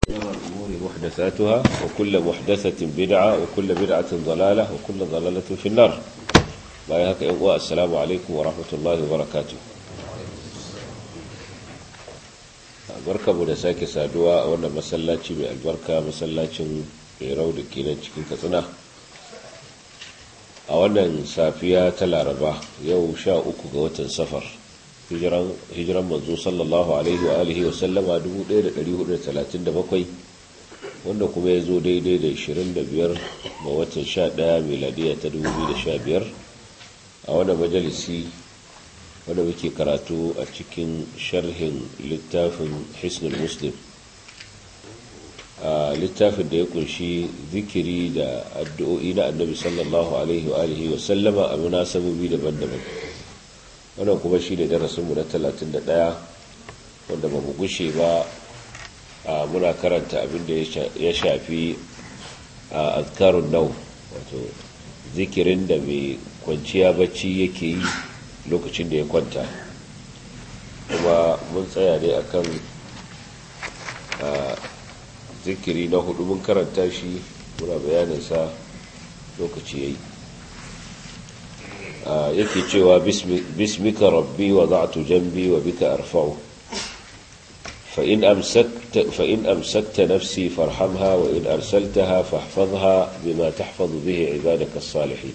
الأمور محدثاتها وكل محدثة بدعة وكل بدعة ضلالة وكل ضلالة في النار بايهك إنواء السلام عليكم ورحمة الله وبركاته barka mu da sake saduwa a wannan masallaci mai albarka masallacin rau da ke nan cikin katsina a wannan safiya ta laraba yau sha uku ga watan safar hijiran manzo sallallahu alaihi wa alihi wa sallama 1437 wanda kuma ya zo daidai da 25 ga watan 11 miladiya ta 2015 a wannan majalisi wanda muke karatu a cikin sharhin littafin hisnul muslim a littafin da ya kunshi zikiri da addu'o'i na annabi sallallahu alaihi wa alihi wa sallama a munasabobi daban-daban wannan kuma shi ne darasinmu na 31 wanda ba mu gushe ba a muna karanta abinda ya shafi a azkarun nau wato zikirin da mai kwanciya bacci yake yi lokacin da ya kwanta kuma mun tsaya ne akan zikiri na hudu mun karanta shi muna bayaninsa lokaci ya yi yake cewa bismika rabbi wa za'atu jambi wa bika arfa'u فإن أمسكت, فإن أمسكت نفسي فارحمها وإن أرسلتها فاحفظها بما تحفظ به عبادك الصالحين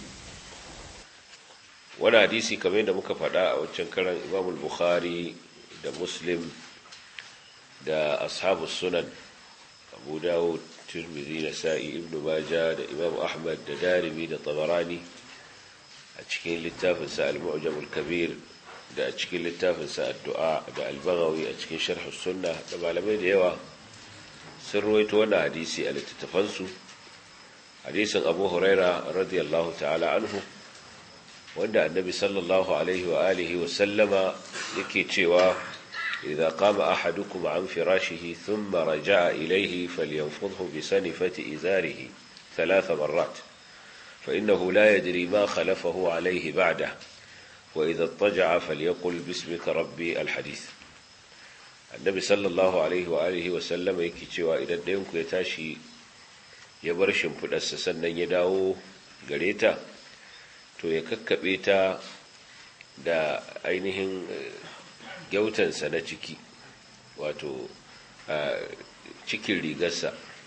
wani hadisi kamar yadda muka faɗa a wancan karan imam bukhari da muslim da ashabu sunan abu dawud turmizi da sa'i ibn maja da imam ahmad da darimi da tabarani a cikin littafinsa al-mu'jam al-kabir da a cikin littafinsa addu'a da al-baghawi a cikin sharh sunna da malamai da yawa sun ruwaito wannan hadisi a littattafansu hadisin abu huraira radiyallahu ta'ala anhu wanda annabi sallallahu alaihi wa alihi wa sallama yake cewa idza qama ahadukum an firashihi thumma raja'a ilayhi falyanfudhu bi sanifati izarihi ثلاث مرات فإنه لا يدري ما خلفه عليه بعده وإذا اضطجع فليقل باسمك ربي الحديث النبي صلى الله عليه وآله وسلم yake cewa idan ɗayanku ya tashi ya bar shimfiɗarsa sannan ya dawo gare ta to ya kakkaɓe ta da ainihin gyautansa na ciki wato cikin rigarsa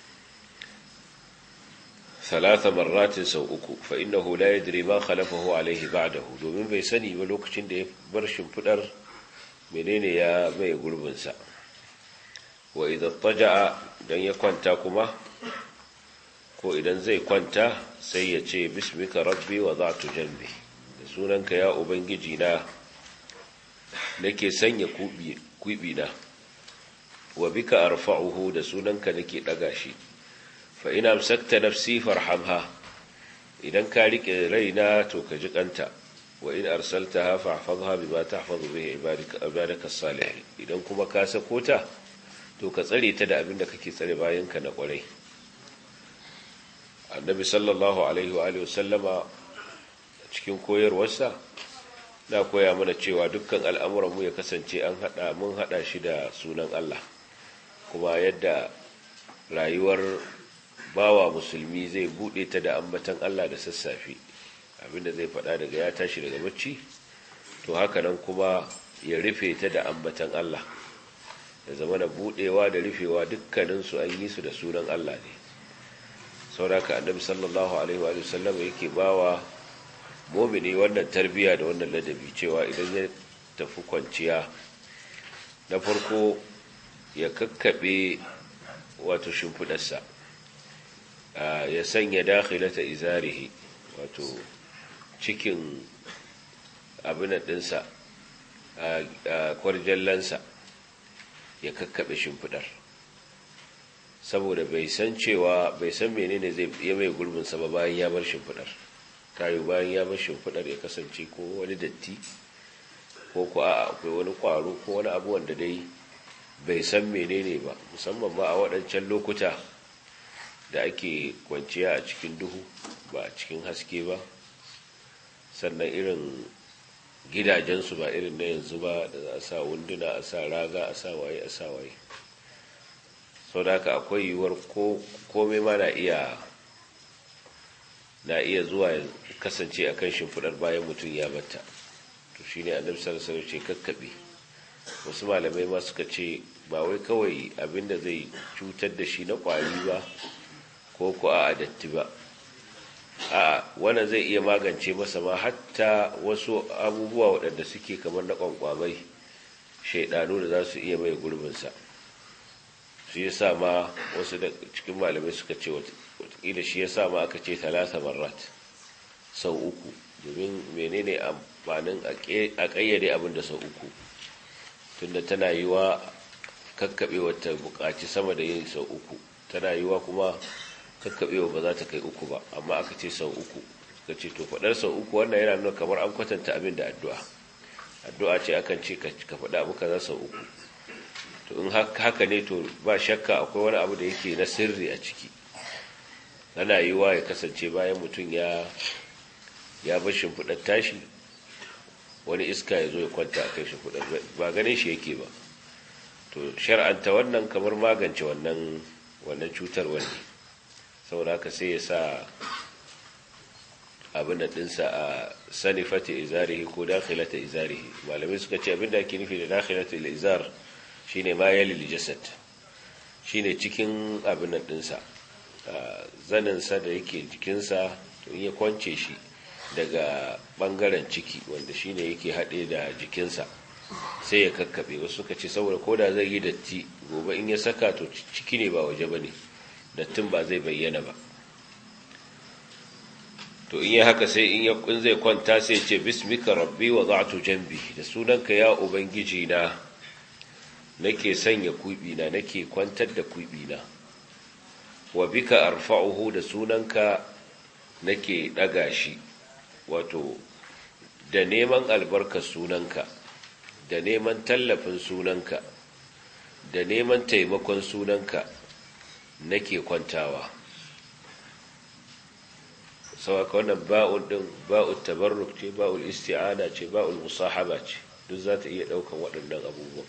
salasa marratin sau uku fa innahu la yadri ma khalafahu alaihi ba'dahu domin bai sani ba lokacin da ya bar shimfidar menene ya mai gurbinsa wa idan taja'a dan ya kwanta kuma ko idan zai kwanta sai ya ce bismika rabbi wa za'tu jambi da sunanka ya ubangiji na nake sanya kubi na wa bika arfa'uhu da sunanka nake daga shi fa ina amsakta nafsi farhamha idan ka rike raina to ka ji kanta wa in arsaltaha fahfazha bima tahfazu bihi ibadaka ibadaka salihin idan kuma ka sako ta to ka tsare ta da abin da kake tsare bayanka na kwarai annabi sallallahu alaihi wa sallama cikin koyarwarsa na koya mana cewa dukkan al'amuranmu ya kasance an hada mun hada shi da sunan Allah kuma yadda rayuwar bawa musulmi zai bude ta da ambatan Allah da sassafe abinda zai fada daga ya tashi daga bacci to haka nan kuma ya rufe ta da ambatan Allah ya zama da budewa da rufewa dukkaninsu an yi su da sunan Allah ne sauraka annabi sallallahu alaihi wa sallam yake bawa mumini wannan tarbiya da wannan ladabi cewa idan ya tafi kwanciya na farko ya kakkabe wato shimfidarsa ya sanya dakhilata izarihi wato cikin abin ɗinsa kwarjallansa ya kakkabe shimfidar saboda bai san cewa bai san menene zai ya mai gurbin sa ba bayan ya bar shimfidar tayo bayan ya bar shimfidar ya kasance ko wani datti ko ko a akwai wani kwaro ko wani abu wanda dai bai san menene ba musamman ba a waɗancan lokuta da ake kwanciya a cikin duhu ba a cikin haske ba sannan irin gidajensu ba irin na yanzu ba da za a sa wunduna a sa raga a sa waye a sa waye sau da haka akwai yiwuwar komai ma na iya na iya zuwa ya kasance a kan shimfiɗar bayan mutum ya batta to shi ne annabi sallallahu alaihi ce kakkaɓe wasu malamai ma suka ce ba wai kawai abinda zai cutar da shi na ƙwari ba ko ko a datti ba a wannan zai iya magance masa ma hatta wasu abubuwa waɗanda suke kamar na ƙwanƙwamai shaidanu da za su iya mai gurbinsa shi ya sa ma wasu da cikin malamai suka ce watakila shi ya sa ma aka ce talata marat sau uku domin menene amfanin a ƙayyade abin da sau uku tunda tana yi wa kakkaɓe wata buƙaci sama da yin sau uku tana yi wa kuma kakkaɓewa ba za ta kai uku ba amma aka ce sau uku ka ce to faɗar sau uku wannan yana nuna kamar an kwatanta abin da addu'a addu'a ce akan ce ka faɗa abu kaza sau uku to in haka ne to ba shakka akwai wani abu da yake na sirri a ciki ana yi wa ya kasance bayan mutum ya ya bar shimfiɗar tashi wani iska ya zo ya kwanta a kai shimfiɗar ba ganin shi yake ba to shar'anta wannan kamar magance wannan wannan cutar wani saboda haka sai ya sa abin da ɗinsa a sanifata izarihi ko dakhilata izarihi malamai suka ce abin da ake nufi da dakhilata izar shine ma yali jasad shine cikin abin da ɗinsa zaninsa da yake jikinsa to in ya kwance shi daga ɓangaren ciki wanda shine yake haɗe da jikinsa sai ya kakkaɓe wasu suka ce saboda koda zai yi datti gobe in ya saka to ciki ne ba waje ba ne dattin ba zai bayyana ba to in yi haka sai in in zai kwanta sai ce bismika rabbi wa za'tu jambi da sunanka ya ubangiji na nake sanya kubi na nake kwantar da kubi na wa bika arfa'uhu da sunanka nake daga shi wato da neman albarkar sunanka da neman tallafin sunanka da neman taimakon sunanka nake kwantawa sauka wannan ba'ul din ba'ul tabarruk ce ba'ul isti'ana ce ba'ul musahaba ce duk za ta iya daukan waɗannan abubuwan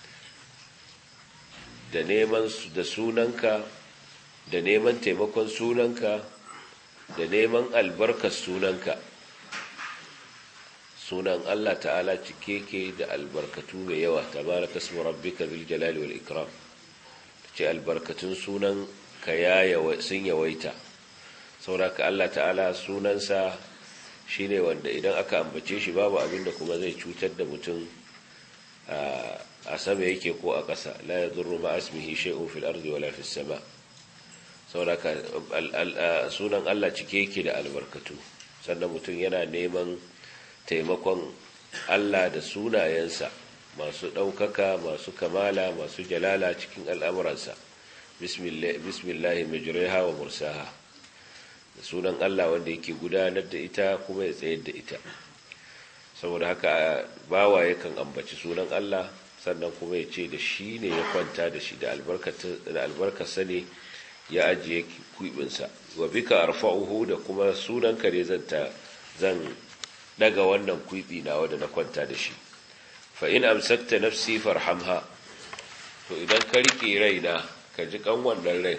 da neman da sunanka da neman taimakon sunanka da neman albarkar sunanka sunan Allah ta'ala cike ke da albarkatu mai yawa tabaraka ismu rabbika bil jalali wal ikram ce albarkatun sunan ka ya sun yawaita sauraka Allah ta'ala sunansa shine wanda idan aka ambace shi babu abin da kuma zai cutar da mutum a sama yake ko a ƙasa la yadurru ma asmihi shay'un fil ardi wala fis sama sauraka sunan Allah cike yake da albarkatu sannan mutum yana neman taimakon Allah da sunayensa masu ɗaukaka masu kamala masu jalala cikin al'amuransa bismillahi majriha wa mursaha da sunan Allah wanda yake gudanar da ita kuma ya tsayar da ita saboda haka bawa yakan ambaci sunan Allah sannan kuma ya ce da shi ne ya kwanta da shi da albarkarsa ne ya ajiye kuibinsa wa bika arfa'uhu da kuma sunan kare zan daga wannan kuibi na wanda na kwanta da shi fa in amsakta nafsi farhamha to idan ka rike raina ka ji kan wannan rai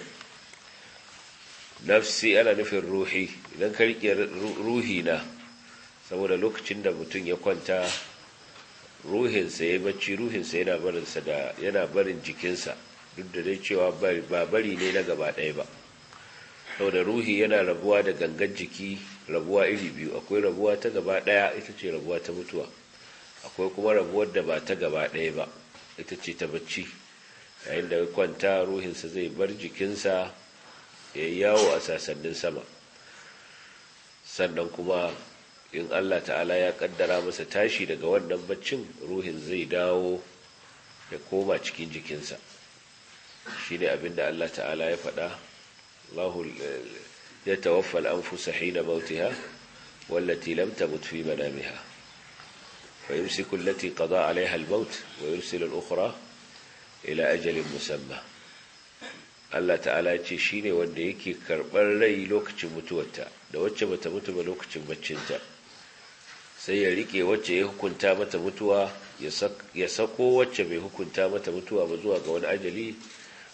nafsi ana nufin ruhi idan ka rike ruhi na saboda lokacin da mutum ya kwanta ruhinsa ya bacci ruhinsa yana barinsa da yana barin jikinsa duk da dai cewa ba bari ne na gaba ɗaya ba saboda ruhi yana rabuwa da gangan jiki rabuwa iri biyu akwai rabuwa ta gaba ɗaya ita ce rabuwa ta mutuwa akwai kuma rabuwar da ba ta gaba ɗaya ba ita ce ta bacci yayin da kwanta ruhinsa zai bar jikinsa ya yi yawo a sasannin sama sannan kuma in Allah ta'ala ya kaddara masa tashi daga wannan baccin ruhin zai dawo ya koma cikin jikinsa shi ne abinda Allah ta'ala ya faɗa Allahu ya tawaffa al'anfusa hina mautiha wallati lam tamut fi manamiha fa yumsiku allati qada 'alayha al-maut wa yursilu al-ukhra ila ajalin musamma Allah ta'ala ya ce shine wanda yake karɓar rai lokacin mutuwarta da wacce bata mutu ba lokacin baccinta sai ya rike wacce ya hukunta mata mutuwa ya sako wacce bai hukunta mata mutuwa ba zuwa ga wani ajali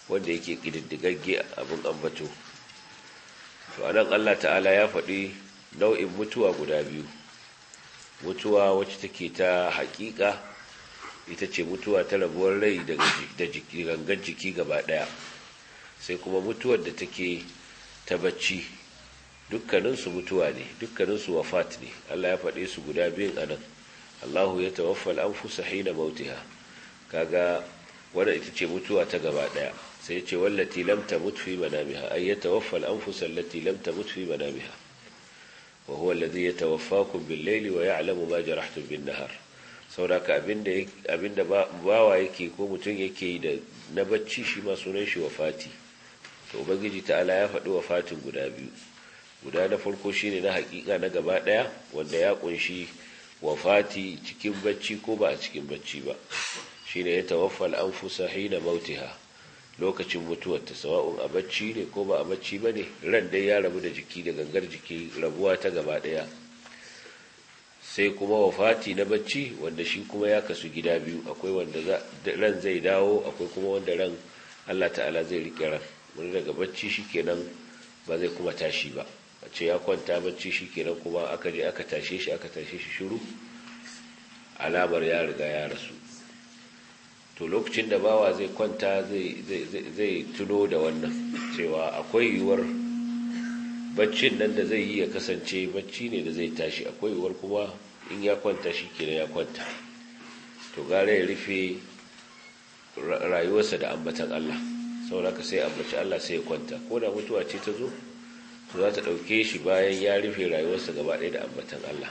wanda yake ƙididdigagge abin ambato to anan Allah ta'ala ya faɗi nau'in mutuwa guda biyu mutuwa wacce take ta haƙiƙa ita ce mutuwa ta rabuwar rai da gangan jiki gaba ɗaya sai kuma mutuwar da take ta bacci dukkaninsu mutuwa ne dukkaninsu wafat ne Allah ya faɗe su guda biyun anan Allahu ya tawaffa al-anfusa hina mautiha kaga wannan ita ce mutuwa ta gaba ɗaya sai ce wallati lam tamut fi manamiha ay yatawaffa al-anfusa allati lam tamut fi manamiha wa huwa alladhi yatawaffakum bil-layli wa ya'lamu ma jarahtum bin-nahar sauraka abinda abinda bawa yake ko mutum yake yi da na bacci shi ma sunan shi wafati to ubangiji ta'ala ya faɗi wafatin guda biyu guda na farko shine na hakika na gaba daya wanda ya kunshi wafati cikin bacci ko ba a cikin bacci ba shine ya tawaffa al-anfusa hina mautiha lokacin mutuwar ta sawa'un a bacci ne ko ba a bacci bane ran dai ya rabu da jiki da gangar jiki rabuwa ta gaba daya sai kuma wafati na bacci wanda shi kuma ya kasu gida biyu akwai wanda ran zai dawo akwai kuma wanda ran Allah ta'ala zai rike ran wani daga bacci shikenan ba zai kuma tashi ba a ce ya kwanta bacci shikenan kuma aka je aka tashe shi aka tashe shi shiru alamar ya riga ya rasu to lokacin da bawa zai kwanta zai tuno da wannan cewa akwai yiwuwar baccin nan da zai yi ya kasance bacci ne da zai tashi akwai yiwuwar kuma in ya kwanta shi kenan ya kwanta to gare ya rufe rayuwarsa da ambatan Allah saboda sai ambaci Allah sai ya kwanta ko da mutuwa ce ta zo to za ta ɗauke shi bayan ya rufe rayuwarsa gaba ɗaya da ambatan Allah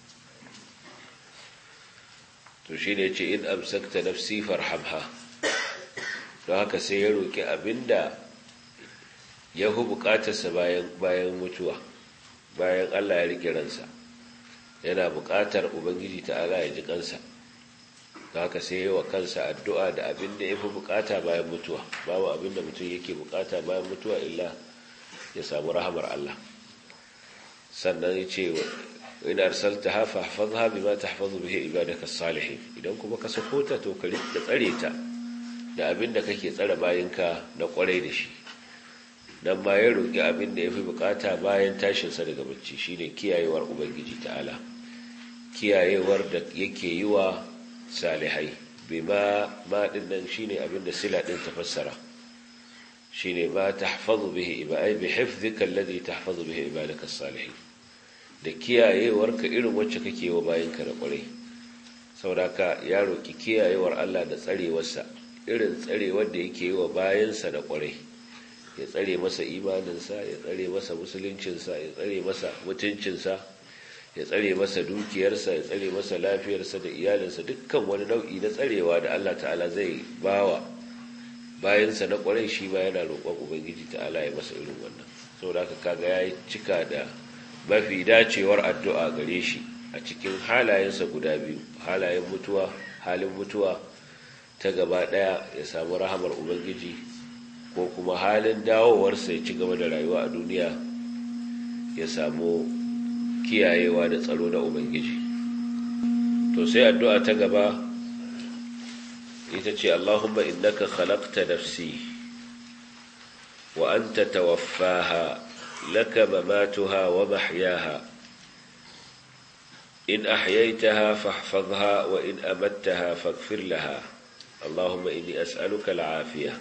to shi ne ce in amsakta nafsi farhamha don haka sai ya roƙi abinda ya hu buƙatarsa bayan bayan mutuwa bayan Allah ya rike ransa yana buƙatar ubangiji ta'ala ya ji kansa don haka sai ya wa kansa addu'a da abinda ya fi buƙata bayan mutuwa babu abinda mutum yake buƙata bayan mutuwa illa ya samu rahamar Allah sannan ya ce in arsaltaha fahfazha bima tahfazu bihi ibadaka salihin idan kuma ka sako ta to ka rika tsare ta da abinda kake tsare bayinka na kwarai da shi dan ma ya roki abinda yafi bukata bayan tashin sa daga bacci shine kiyayewar ubangiji ta'ala kiyayewar da yake yi wa salihai bima ma din nan shine abinda sila din tafassara shine ma tahfazu bihi ibadai bi hifdhika alladhi tahfazu bihi ibadaka salihin da kiyayewarka irin wacce kake wa bayanka da kwarai sauraka ya roki kiyayewar Allah da tsarewarsa irin tsarewar da yake yi wa bayansa da kwarai ya tsare masa imaninsa ya tsare masa musuluncinsa ya tsare masa mutuncinsa ya tsare masa dukiyarsa ya tsare masa lafiyarsa da iyalinsa dukkan wani nau'i na tsarewa da Allah ta'ala zai bawa bayansa na kwarai shi ba yana roƙon ubangiji ta'ala ya masa irin wannan saboda haka kaga ya cika da mafi dacewar addu'a gare shi a cikin halayensa guda biyu halayen mutuwa halin mutuwa ta gaba ɗaya ya samu rahamar ubangiji ko kuma halin dawowarsa ya ci gaba da rayuwa a duniya ya samu kiyayewa da tsaro na ubangiji to sai addu'a ta gaba ita ce allahumma innaka khalaqta nafsi wa anta tawaffaha لك مماتها ومحياها إن أحييتها فاحفظها وإن أمتها فاغفر لها اللهم إني أسألك العافية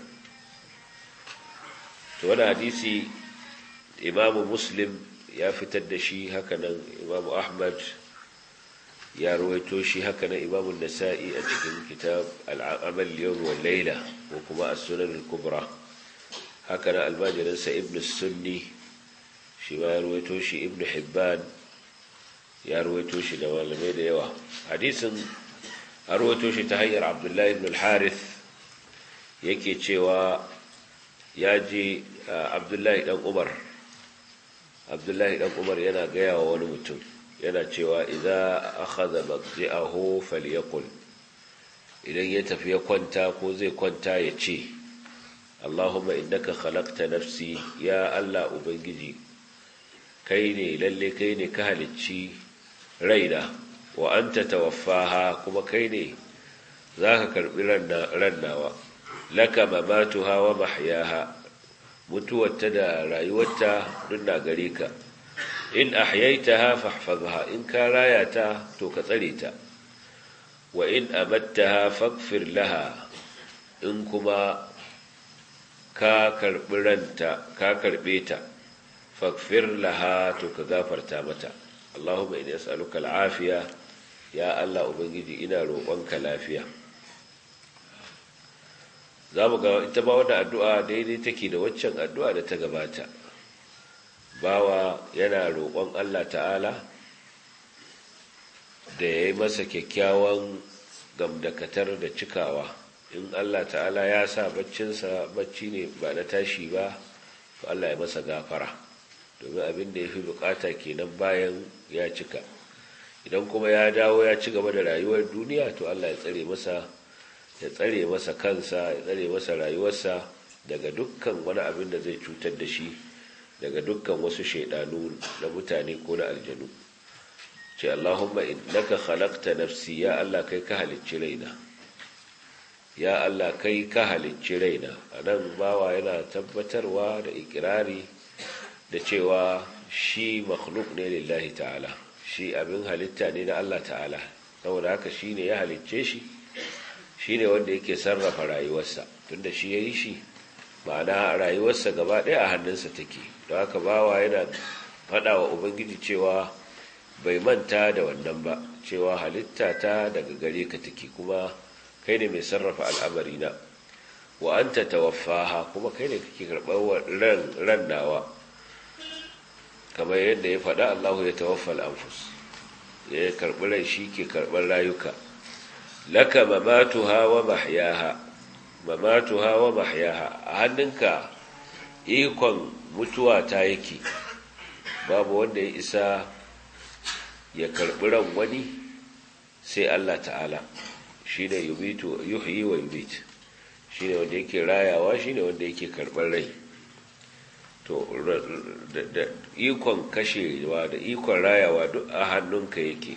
وانا حديثي إمام مسلم يا فتدشي هكذا إمام أحمد يا رويتوشي هكذا إمام النسائي أجل كتاب العمل اليوم والليلة وكما السنن الكبرى هكذا الماجرنس ابن السني shi ma ya ruwaito shi ibn hibban ya ruwaito shi da malamai da yawa hadisin a ruwaito shi ta hanyar abdullahi ibn al-harith yake cewa ya je abdullahi dan umar abdullahi dan umar yana gaya wa wani mutum yana cewa idan akhadha maqdi'ahu falyaqul idan ya tafi ya kwanta ko zai kwanta ya ce Allahumma innaka khalaqta nafsi ya Allah ubangiji kai ne lalle kai ne ka halicci raina wa anta tawaffaha kuma kai ne zaka karbi rannawa laka mamatuha wa mahyaha mutuwarta da rayuwarta duk na gare ka in ahyaitaha fahfazha in ka raya ta to ka tsare ta wa in amattaha faghfir laha in kuma ka karbi ranta ka karbe ta faghfir laha to ka gafarta mata Allahumma inni as'aluka al'afiya ya Allah ubangiji ina roƙonka lafiya zamu ga ita ba wannan addu'a daidai take da waccan addu'a da ta gabata bawa yana roƙon Allah ta'ala da ya yi masa kyakkyawan gamdakatar da cikawa in Allah ta'ala ya sa baccinsa bacci ne ba na tashi ba to Allah ya masa gafara domin abin da ya fi bukata kenan bayan ya cika idan kuma ya dawo ya ci gaba da rayuwar duniya to Allah ya tsare masa ya tsare masa kansa ya tsare masa rayuwarsa daga dukkan wani abin da zai cutar da shi daga dukkan wasu shaidanu na mutane ko na aljanu ce Allahumma innaka khalaqta nafsi ya Allah kai ka halicci raina ya Allah kai ka halicci raina anan bawa yana tabbatarwa da ikirari da cewa shi makhluk ne lillahi ta'ala shi abin halitta ne na Allah ta'ala saboda haka shi ne ya halicce shi shi ne wanda yake sarrafa rayuwarsa tunda shi ya yi shi ma'ana rayuwarsa gaba ɗaya a hannunsa take don haka bawa yana faɗa wa ubangiji cewa bai manta da wannan ba cewa halitta ta daga gare ka take kuma kai ne mai sarrafa al'amari na wa an ta tawaffaha kuma kai ne kake karɓar ran nawa kamar yadda ya faɗa Allahu ya tawaffal anfus ya karɓi rai shi ke karɓar rayuka laka mamatuha wa mahyaha mamatuha wa mahyaha a hannunka ikon mutuwa ta yake babu wanda ya isa ya karɓi ran wani sai Allah ta'ala shi ne yuhyi wa yubit shi ne wanda yake rayawa shi ne wanda yake karɓar rai to da ikon kashewa da ikon rayawa duk a hannunka yake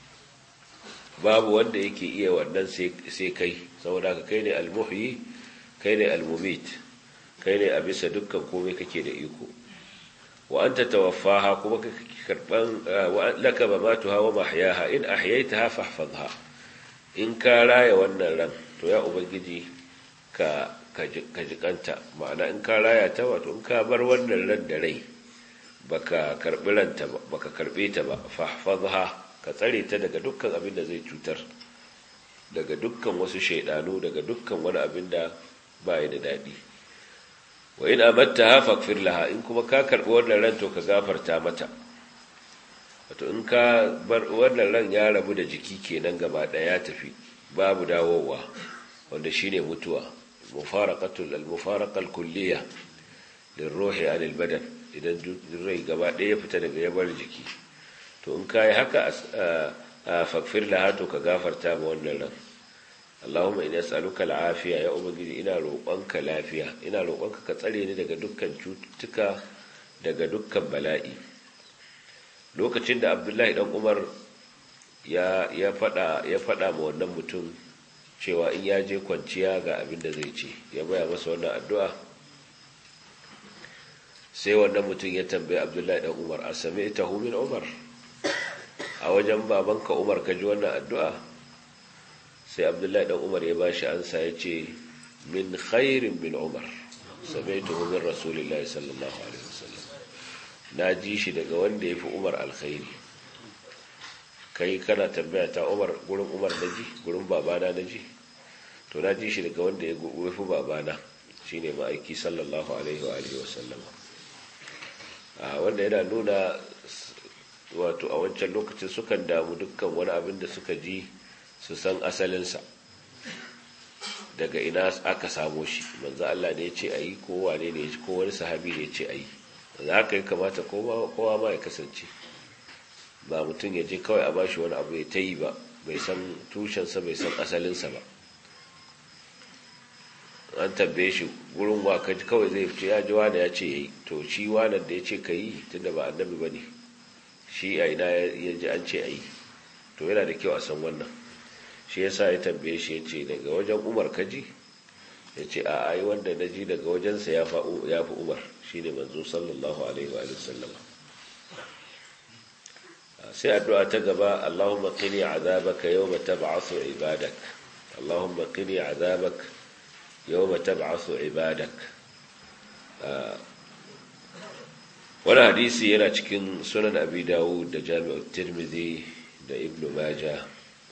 babu wanda yake iya wannan sai kai saboda ka kai ne almuhyi kai ne almumit kai ne a bisa dukkan komai kake da iko wa anta tawaffaha kuma kake karban laka mamatuha wa mahyaha in ahyaitaha fahfazha in ka raya wannan ran to ya ubangiji ka ka jikanta ma'ana in ka raya ta wato in ka bar wannan ran da rai baka karbi ranta ba baka karbe ta ba fahfazha ka tsare ta daga dukkan abin da zai cutar daga dukkan wasu shaidanu daga dukkan wani abin da baya da dadi wa in amattaha faghfir laha in kuma ka karbi wannan ran to ka gafarta mata wato in ka bar wannan ran ya rabu da jiki kenan gaba daya ya tafi babu dawowa wanda shine mutuwa mufaraqatul al-mufaraqa al-kulliyah lirruhi anil badan idan rai gaba daya ya fita daga yabar jiki to in kai haka faghfir laha to ka gafarta ma wannan ran Allahumma ina as'aluka al-afiya ya ubangiji ina roƙonka lafiya ina roƙonka ka tsare ni daga dukkan cututtuka daga dukkan bala'i lokacin da abdullahi dan umar ya ya fada ya fada ma wannan mutum cewa in ya je kwanciya ga abin da zai ce ya baya masa wannan addu'a sai wannan mutum ya tambaye abdullahi dan umar a same ta min umar a wajen babanka umar ka ji wannan addu'a sai abdullahi dan umar ya bashi ansa ya ce min khairin min umar same ta min rasulillahi sallallahu alaihi wasallam na ji shi daga wanda ya fi umar alkhairi kai kana tambaya ta umar gurin umar na ji gurin babana na ji to na ji shi daga wanda ya fi babana shi ne ma'aiki sallallahu alaihi wa alihi wasallama wanda yana nuna wato a wancan lokacin sukan damu dukkan wani abin da suka ji su san asalinsa daga ina aka samo shi manzo Allah ne ya ce ayi ko wane ne ko wani sahabi ne ya ce ayi za ka yi kamata kowa ma ya kasance ba mutum ya je kawai a bashi wani abu ya ta yi ba bai san tushensa bai san asalinsa ba an tambaye shi gurin waka kawai zai fice ya ji wane ya ce ya yi to shi wanan da ya ce ka yi tunda ba annabi ba ne shi a ina ya ji an ce a yi to yana da kyau a san wannan shi ya sa ya tambaye shi ya ce daga wajen umar kaji ya ce a ai wanda na ji daga wajensa ya fi umar shi ne manzo sallallahu alaihi wa sallama sai addu'a ta gaba Allahumma qini azabaka yawma tab'athu ibadak Allahumma qini azabak yawma tab'athu ibadak wani hadisi yana cikin sunan abi dawud da jami'ar tirmidhi da ibn majah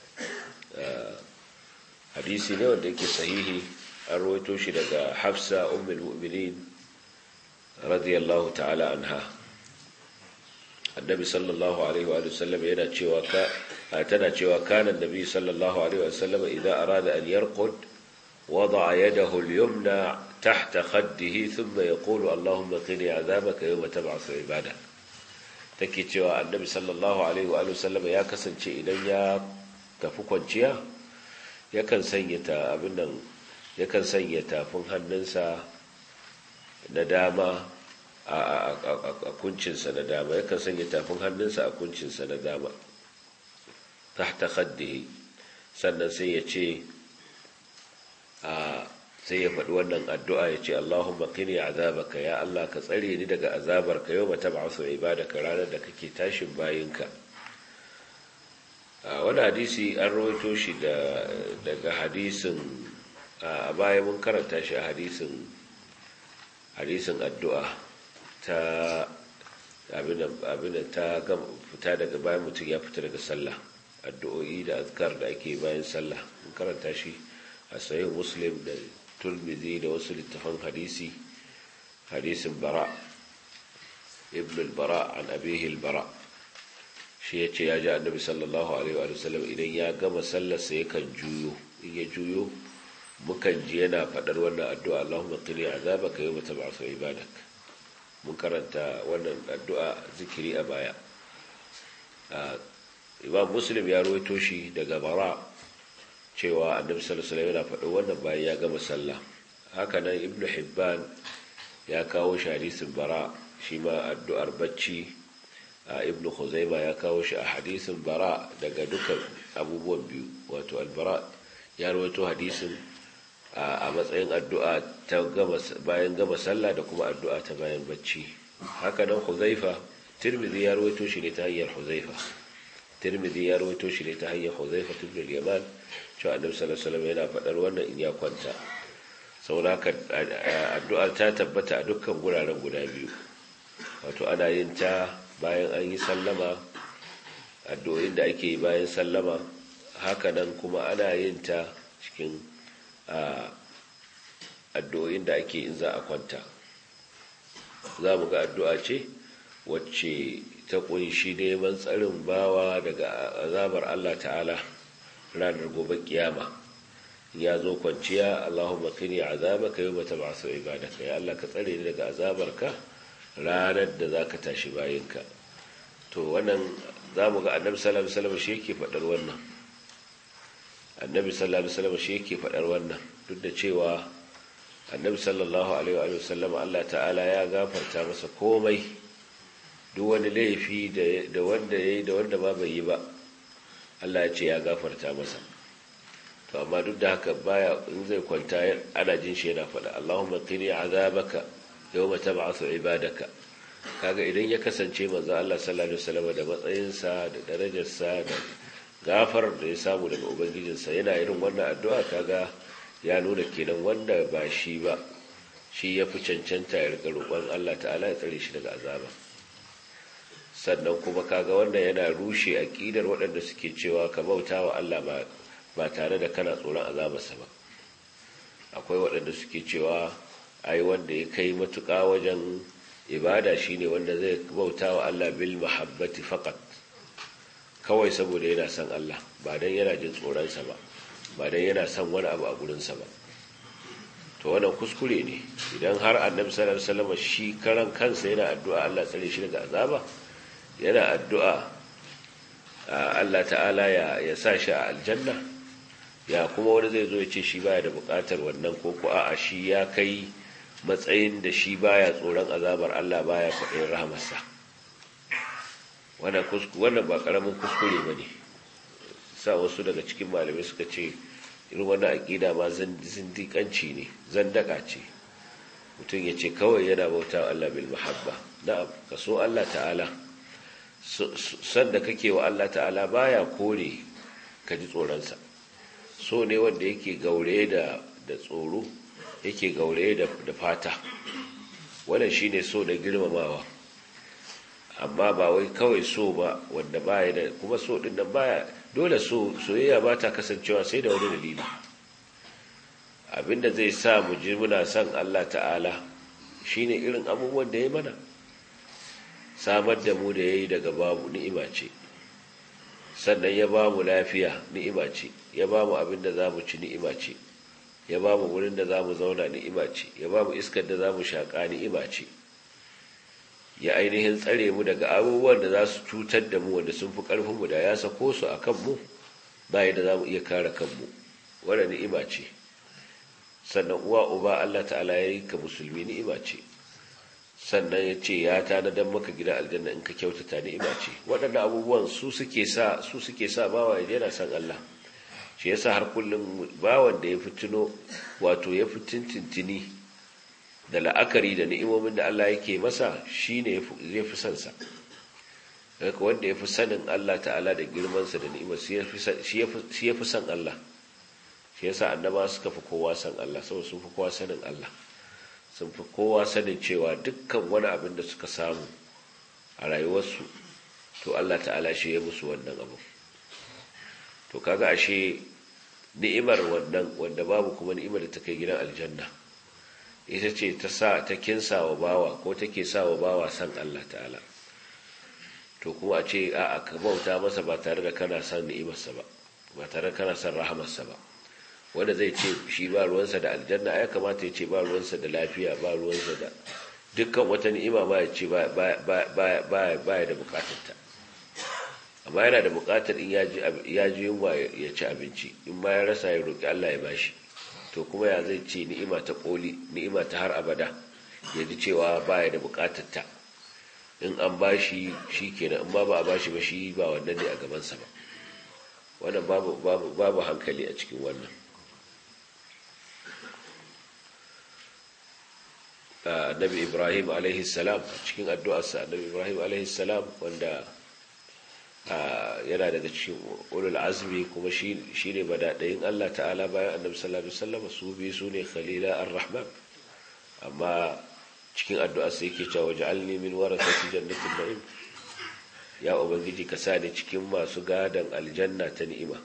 hadisi ne wanda yake sahihi an rawaito shi daga hafsa ummul mu'minin radiyallahu ta'ala anha annabi sallallahu alaihi wa sallam yana cewa ka tana cewa kana annabi sallallahu alaihi wa sallam idan arada an yarqud wada'a yadahu al-yumna tahta khaddihi thumma yaqulu allahumma qini azabaka yawma tab'athu ibada take cewa annabi sallallahu alaihi wa sallam ya kasance idan ya tafi kwanciya yakan sanya ta abin nan yakan sanya tafin hannunsa na dama a kuncinsa na dama yakan sanya tafin hannunsa a kuncinsa na dama tahta khaddihi sannan sai ya ce sai ya faɗi wannan addu'a ya ce Allahumma qini azabaka ya Allah ka tsare ni daga azabarka yau ba tab'asu ibadaka ranar da kake tashin bayinka wani hadisi an rawaito shi daga hadisin a baya mun karanta shi a hadisin hadisin addu'a ta abin ta fita daga bayan mutum ya fita daga sallah addu'o'i da azkar da ake bayan sallah mun karanta shi a sayin muslim da turmizi da wasu littafan hadisi hadisin bara ibn al-bara an abihi al-bara shi ya ce ya ji annabi sallallahu alaihi wa sallam idan ya gama sallarsa yakan juyo in ya juyo mukan ji yana faɗar wannan addu'a Allahumma qini azabaka yawma tab'athu ibadak mun karanta wannan addu'a zikiri a baya Imam Muslim ya rawaito shi daga Bara cewa Annabi sallallahu alaihi wasallam yana faɗar wannan bayan ya gama sallah haka nan Ibn Hibban ya kawo shi hadisin Bara shi ma addu'ar bacci Ibn Khuzaima ya kawo shi a hadisin Bara daga dukkan abubuwan biyu wato al-Bara ya rawaito hadisin a matsayin addu'a ta bayan gama sallah da kuma addu'a ta bayan bacci haka nan huzaifa tirmidhi ya rawaito shi ne ta hanyar huzaifa tirmidhi ya rawaito shi ne ta hanyar huzaifa ibn al-yaman cewa annabi sallallahu alaihi wasallam yana faɗar wannan in ya kwanta saboda addu'ar ta tabbata a dukkan guraren guda biyu wato ana yin ta bayan an yi sallama addu'o'in da ake yi bayan sallama haka nan kuma ana yin ta cikin addu'o'in da ake in za a kwanta za mu ga addu'a ce wacce ta kunshi neman tsarin bawa daga azabar Allah ta'ala ranar gobe kiyama ya zo kwanciya Allahumma qini azabaka yawma tab'athu ibadaka ya Allah ka tsare ni daga azabarka ranar da zaka tashi bayinka to wannan zamu ga Annabi sallallahu alaihi wasallam shi yake fadar wannan Annabi sallallahu alaihi wasallam shi yake fadar wannan duk da cewa Annabi sallallahu alaihi wa sallam Allah ta'ala ya gafarta masa komai duk wani laifi da wanda yayi da wanda ba bai yi ba Allah ya ce ya gafarta masa to amma duk da haka baya in zai kwanta ana jin shi yana faɗa Allahumma qini azabaka yawma tab'athu ibadaka kaga idan ya kasance manzo Allah sallallahu alaihi wasallam da matsayinsa da darajarsa da gafar da ya samu daga ubangijinsa yana irin wannan addu'a kaga ya nuna kenan wanda ba shi ba shi ya fi cancanta ya rika roƙon Allah ta'ala ya tsare shi daga azaba sannan kuma kaga wanda yana rushe aqidar waɗanda suke cewa ka bauta wa Allah ba ba tare da kana tsoron azabarsa ba akwai waɗanda suke cewa ai wanda ya kai matuƙa wajen ibada shine wanda zai bauta wa Allah bil mahabbati faqat kawai saboda yana son Allah ba dan yana jin tsoronsa ba ba dan yana son wani abu a gurinsa ba to wannan kuskure ne idan har annabi sallallahu alaihi wasallam shi karan kansa yana addu'a Allah tsare shi daga azaba yana addu'a Allah ta'ala ya ya sa shi a aljanna ya kuma wani zai zo ya ce shi baya da bukatar wannan ko ko a'a shi ya kai matsayin da shi baya tsoron azabar Allah baya kwaɗayin rahamarsa wannan ba ƙaramin kuskure ba ne sa wasu daga cikin malamai suka ce irin wannan aƙida ma zindiƙanci ne zandaka ce mutum ya ce kawai yana bauta Allah bil mahabba na'am ka so Allah ta'ala sanda kake wa Allah ta'ala baya kore ka ji tsoronsa so ne wanda yake gaure da da tsoro yake gaure da da fata wannan shine so da girmamawa amma ba wai kawai so ba wanda baya da kuma so din nan baya dole so soyayya ba ta kasancewa sai da wani dalili abinda zai sa mu ji muna son Allah ta'ala shine irin abubuwan da ya mana samar da mu da yayi daga babu ni'ima ce sannan ya ba mu lafiya ni'ima ce ya ba mu abinda za mu ci ni'ima ce ya ba mu wurin da za mu zauna ni'ima ce ya ba mu iskar da za mu shaƙa ni'ima ce ya ainihin tsare mu daga abubuwan da za su cutar da mu wanda sun fi ƙarfinmu da ya sako su a kanmu ba da za mu iya kare kanmu wadda ni'ima ce sannan uwa uba Allah ta'ala ya yi ka musulmi ni'ima ce sannan ya ce ya tanadan maka gida aljanna in ka kyautata ni'ima ce waɗannan abubuwan su suke sa su suke sa bawa ya yana san Allah shi yasa har kullum bawan da ya fitino wato ya fitintintini da la'akari da ni'imomin da Allah yake masa shine zai fi son sa haka wanda ya fi sanin Allah ta'ala da girmansa da ni'imar shi ya fi son Allah shi yasa annaba suka fi kowa san Allah saboda sun fi kowa sanin Allah sun fi kowa sanin cewa dukkan wani abin da suka samu a rayuwarsu to Allah ta'ala shi ya musu wannan abu to kaga ashe ni'imar wannan wanda babu kuma ni'imar da ta kai gidan aljanna ita ce ta sa ta kinsa wa bawa ko take sa wa bawa san Allah ta'ala to kuma a ce a ka bauta masa ba tare da kana san ni'imarsa ba ba tare da kana san rahamarsa ba wanda zai ce shi ba ruwansa da aljanna ya kamata ya ce ba ruwansa da lafiya ba ruwansa da dukkan wata ni'ima ma ya ce ba ya da bukatarta amma yana da bukatar in ya ji yunwa ya ci abinci in ma ya rasa ya roƙi Allah ya bashi to kuma ya zai ce ni'ima ta koli ni'ima ta har abada ya ji cewa baya da bukatar ta in an bashi shi kenan in ba ba a bashi ba shi ba wannan ne a gabansa ba wannan babu babu babu hankali a cikin wannan annabi ibrahim alaihi salam cikin addu'arsa annabi ibrahim alaihi salam wanda yana daga cikin ulul azmi kuma shi ne badaɗayin Allah ta'ala bayan annabi sallallahu alaihi wasallam su bi su ne khalila ar-rahman amma cikin addu'a sai yake cewa ja'alni min warasati jannatin na'im ya ubangiji ka sa ni cikin masu gadan aljanna ta ni'ima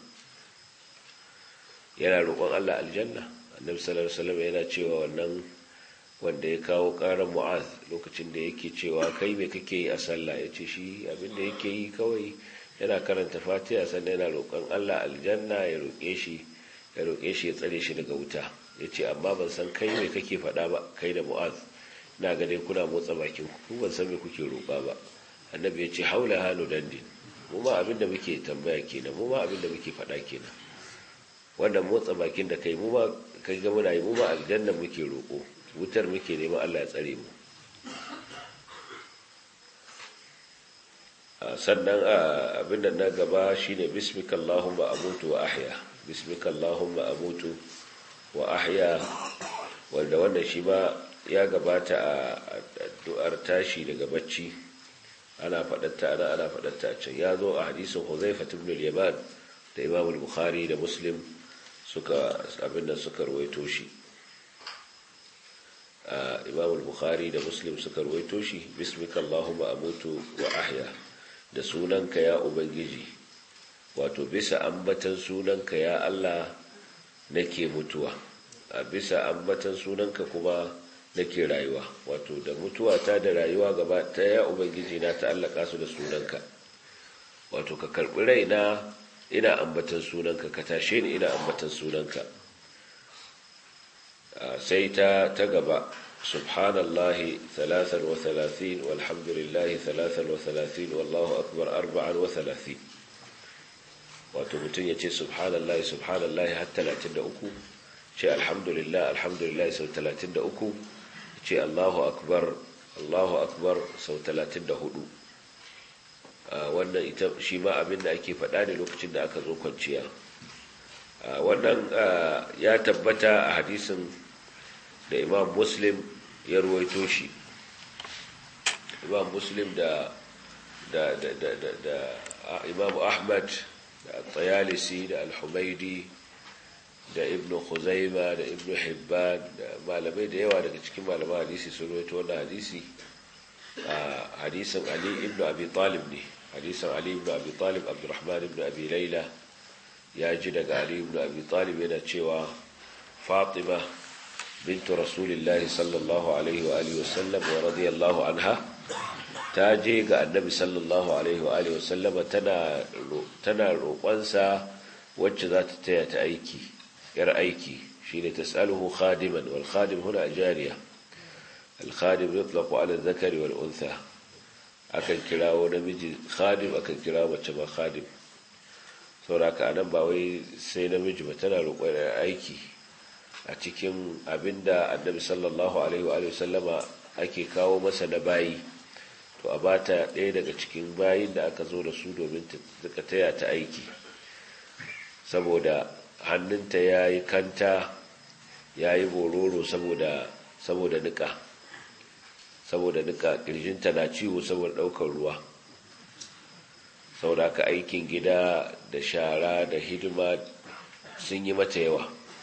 yana roƙon Allah aljanna annabi sallallahu alaihi wasallam yana cewa wannan wanda ya kawo ƙarar mu'az lokacin da yake cewa kai me kake yi a sallah ya ce shi abinda yake yi kawai yana karanta fatiha sannan yana roƙon allah aljanna ya roƙe shi ya roƙe shi ya tsare shi daga wuta ya ce amma ban san kai me kake faɗa ba kai da mu'az na ga dai kuna motsa bakin ku ban san me kuke roƙa ba annabi ya ce haula halu dandin mu ma abinda muke tambaya kenan mu ma abinda muke faɗa kenan wannan motsa bakin da kai mu ma kai ga muna yi mu ma aljanna muke roƙo wutar muke nema Allah ya tsare mu sannan abinda na gaba shine bismika Allahumma amutu wa ahya bismika Allahumma amutu wa ahya wanda wannan shi ma ya gabata a addu'ar tashi daga bacci ana faɗatta ana ana faɗatta a can ya zo a hadisin Huzaifa ibn al-Yaman da Imam al-Bukhari da Muslim suka abinda suka ruwaito shi imam al-bukhari da muslim suka ruwaito shi bismika allahumma amutu wa ahya da sunanka ya ubangiji wato bisa ambatan sunanka ya Allah nake mutuwa a bisa ambatan sunanka kuma nake rayuwa wato da mutuwa ta da rayuwa gaba ta ya ubangiji na ta'allaka su da sunanka wato ka karbi raina ina ambatan sunanka ka tashe ni ina ambatan sunanka sai ta ta gaba subhanallahi 33 walhamdulillahi 33 wallahu akbar 34 wato mutum ya ce subhanallahi subhanallahi har 33 ce alhamdulillah alhamdulillah sau 33 ce allahu akbar allahu akbar sau 34 wannan ita shi ma abin da ake faɗa ne lokacin da aka zo kwanciya wannan ya tabbata a hadisin da imam muslim ya ruwaito shi imam muslim da da da da da, da imam ahmad da tsayalisi da al-humaidi da ibn khuzaima da ibn hibban da malamai da yawa daga cikin malaman hadisi sun ruwaito wannan hadisi a hadisin ali ibn abi talib ne hadisin ali ibn abi talib abdurrahman ibn abi laila ya ji daga ali ibn abi talib yana cewa fatima bintu rasulillahi sallallahu alaihi wa alihi wasallam wa radiyallahu anha ta je ga annabi sallallahu alaihi wa alihi wasallam tana tana roƙonsa wacce za ta taya ta aiki yar aiki shine tasaluhu khadiman wal khadim huna jariya al khadim yutlaqu ala dhakari wal untha akan kirawo namiji khadim akan kirawo mace ma khadim sauraka anan ba wai sai namiji ba tana roƙon aiki a cikin abinda annabi sallallahu alaihi wa sallama ake kawo masa na bayi to a bata ɗaya daga cikin bayin da aka zo da su domin ta taya ta aiki saboda hannunta ya yi kanta ya yi bororo saboda nika saboda nika ƙirjinta na ciwo saboda ɗaukar ruwa saboda ka aikin gida da shara da hidima sun yi mata yawa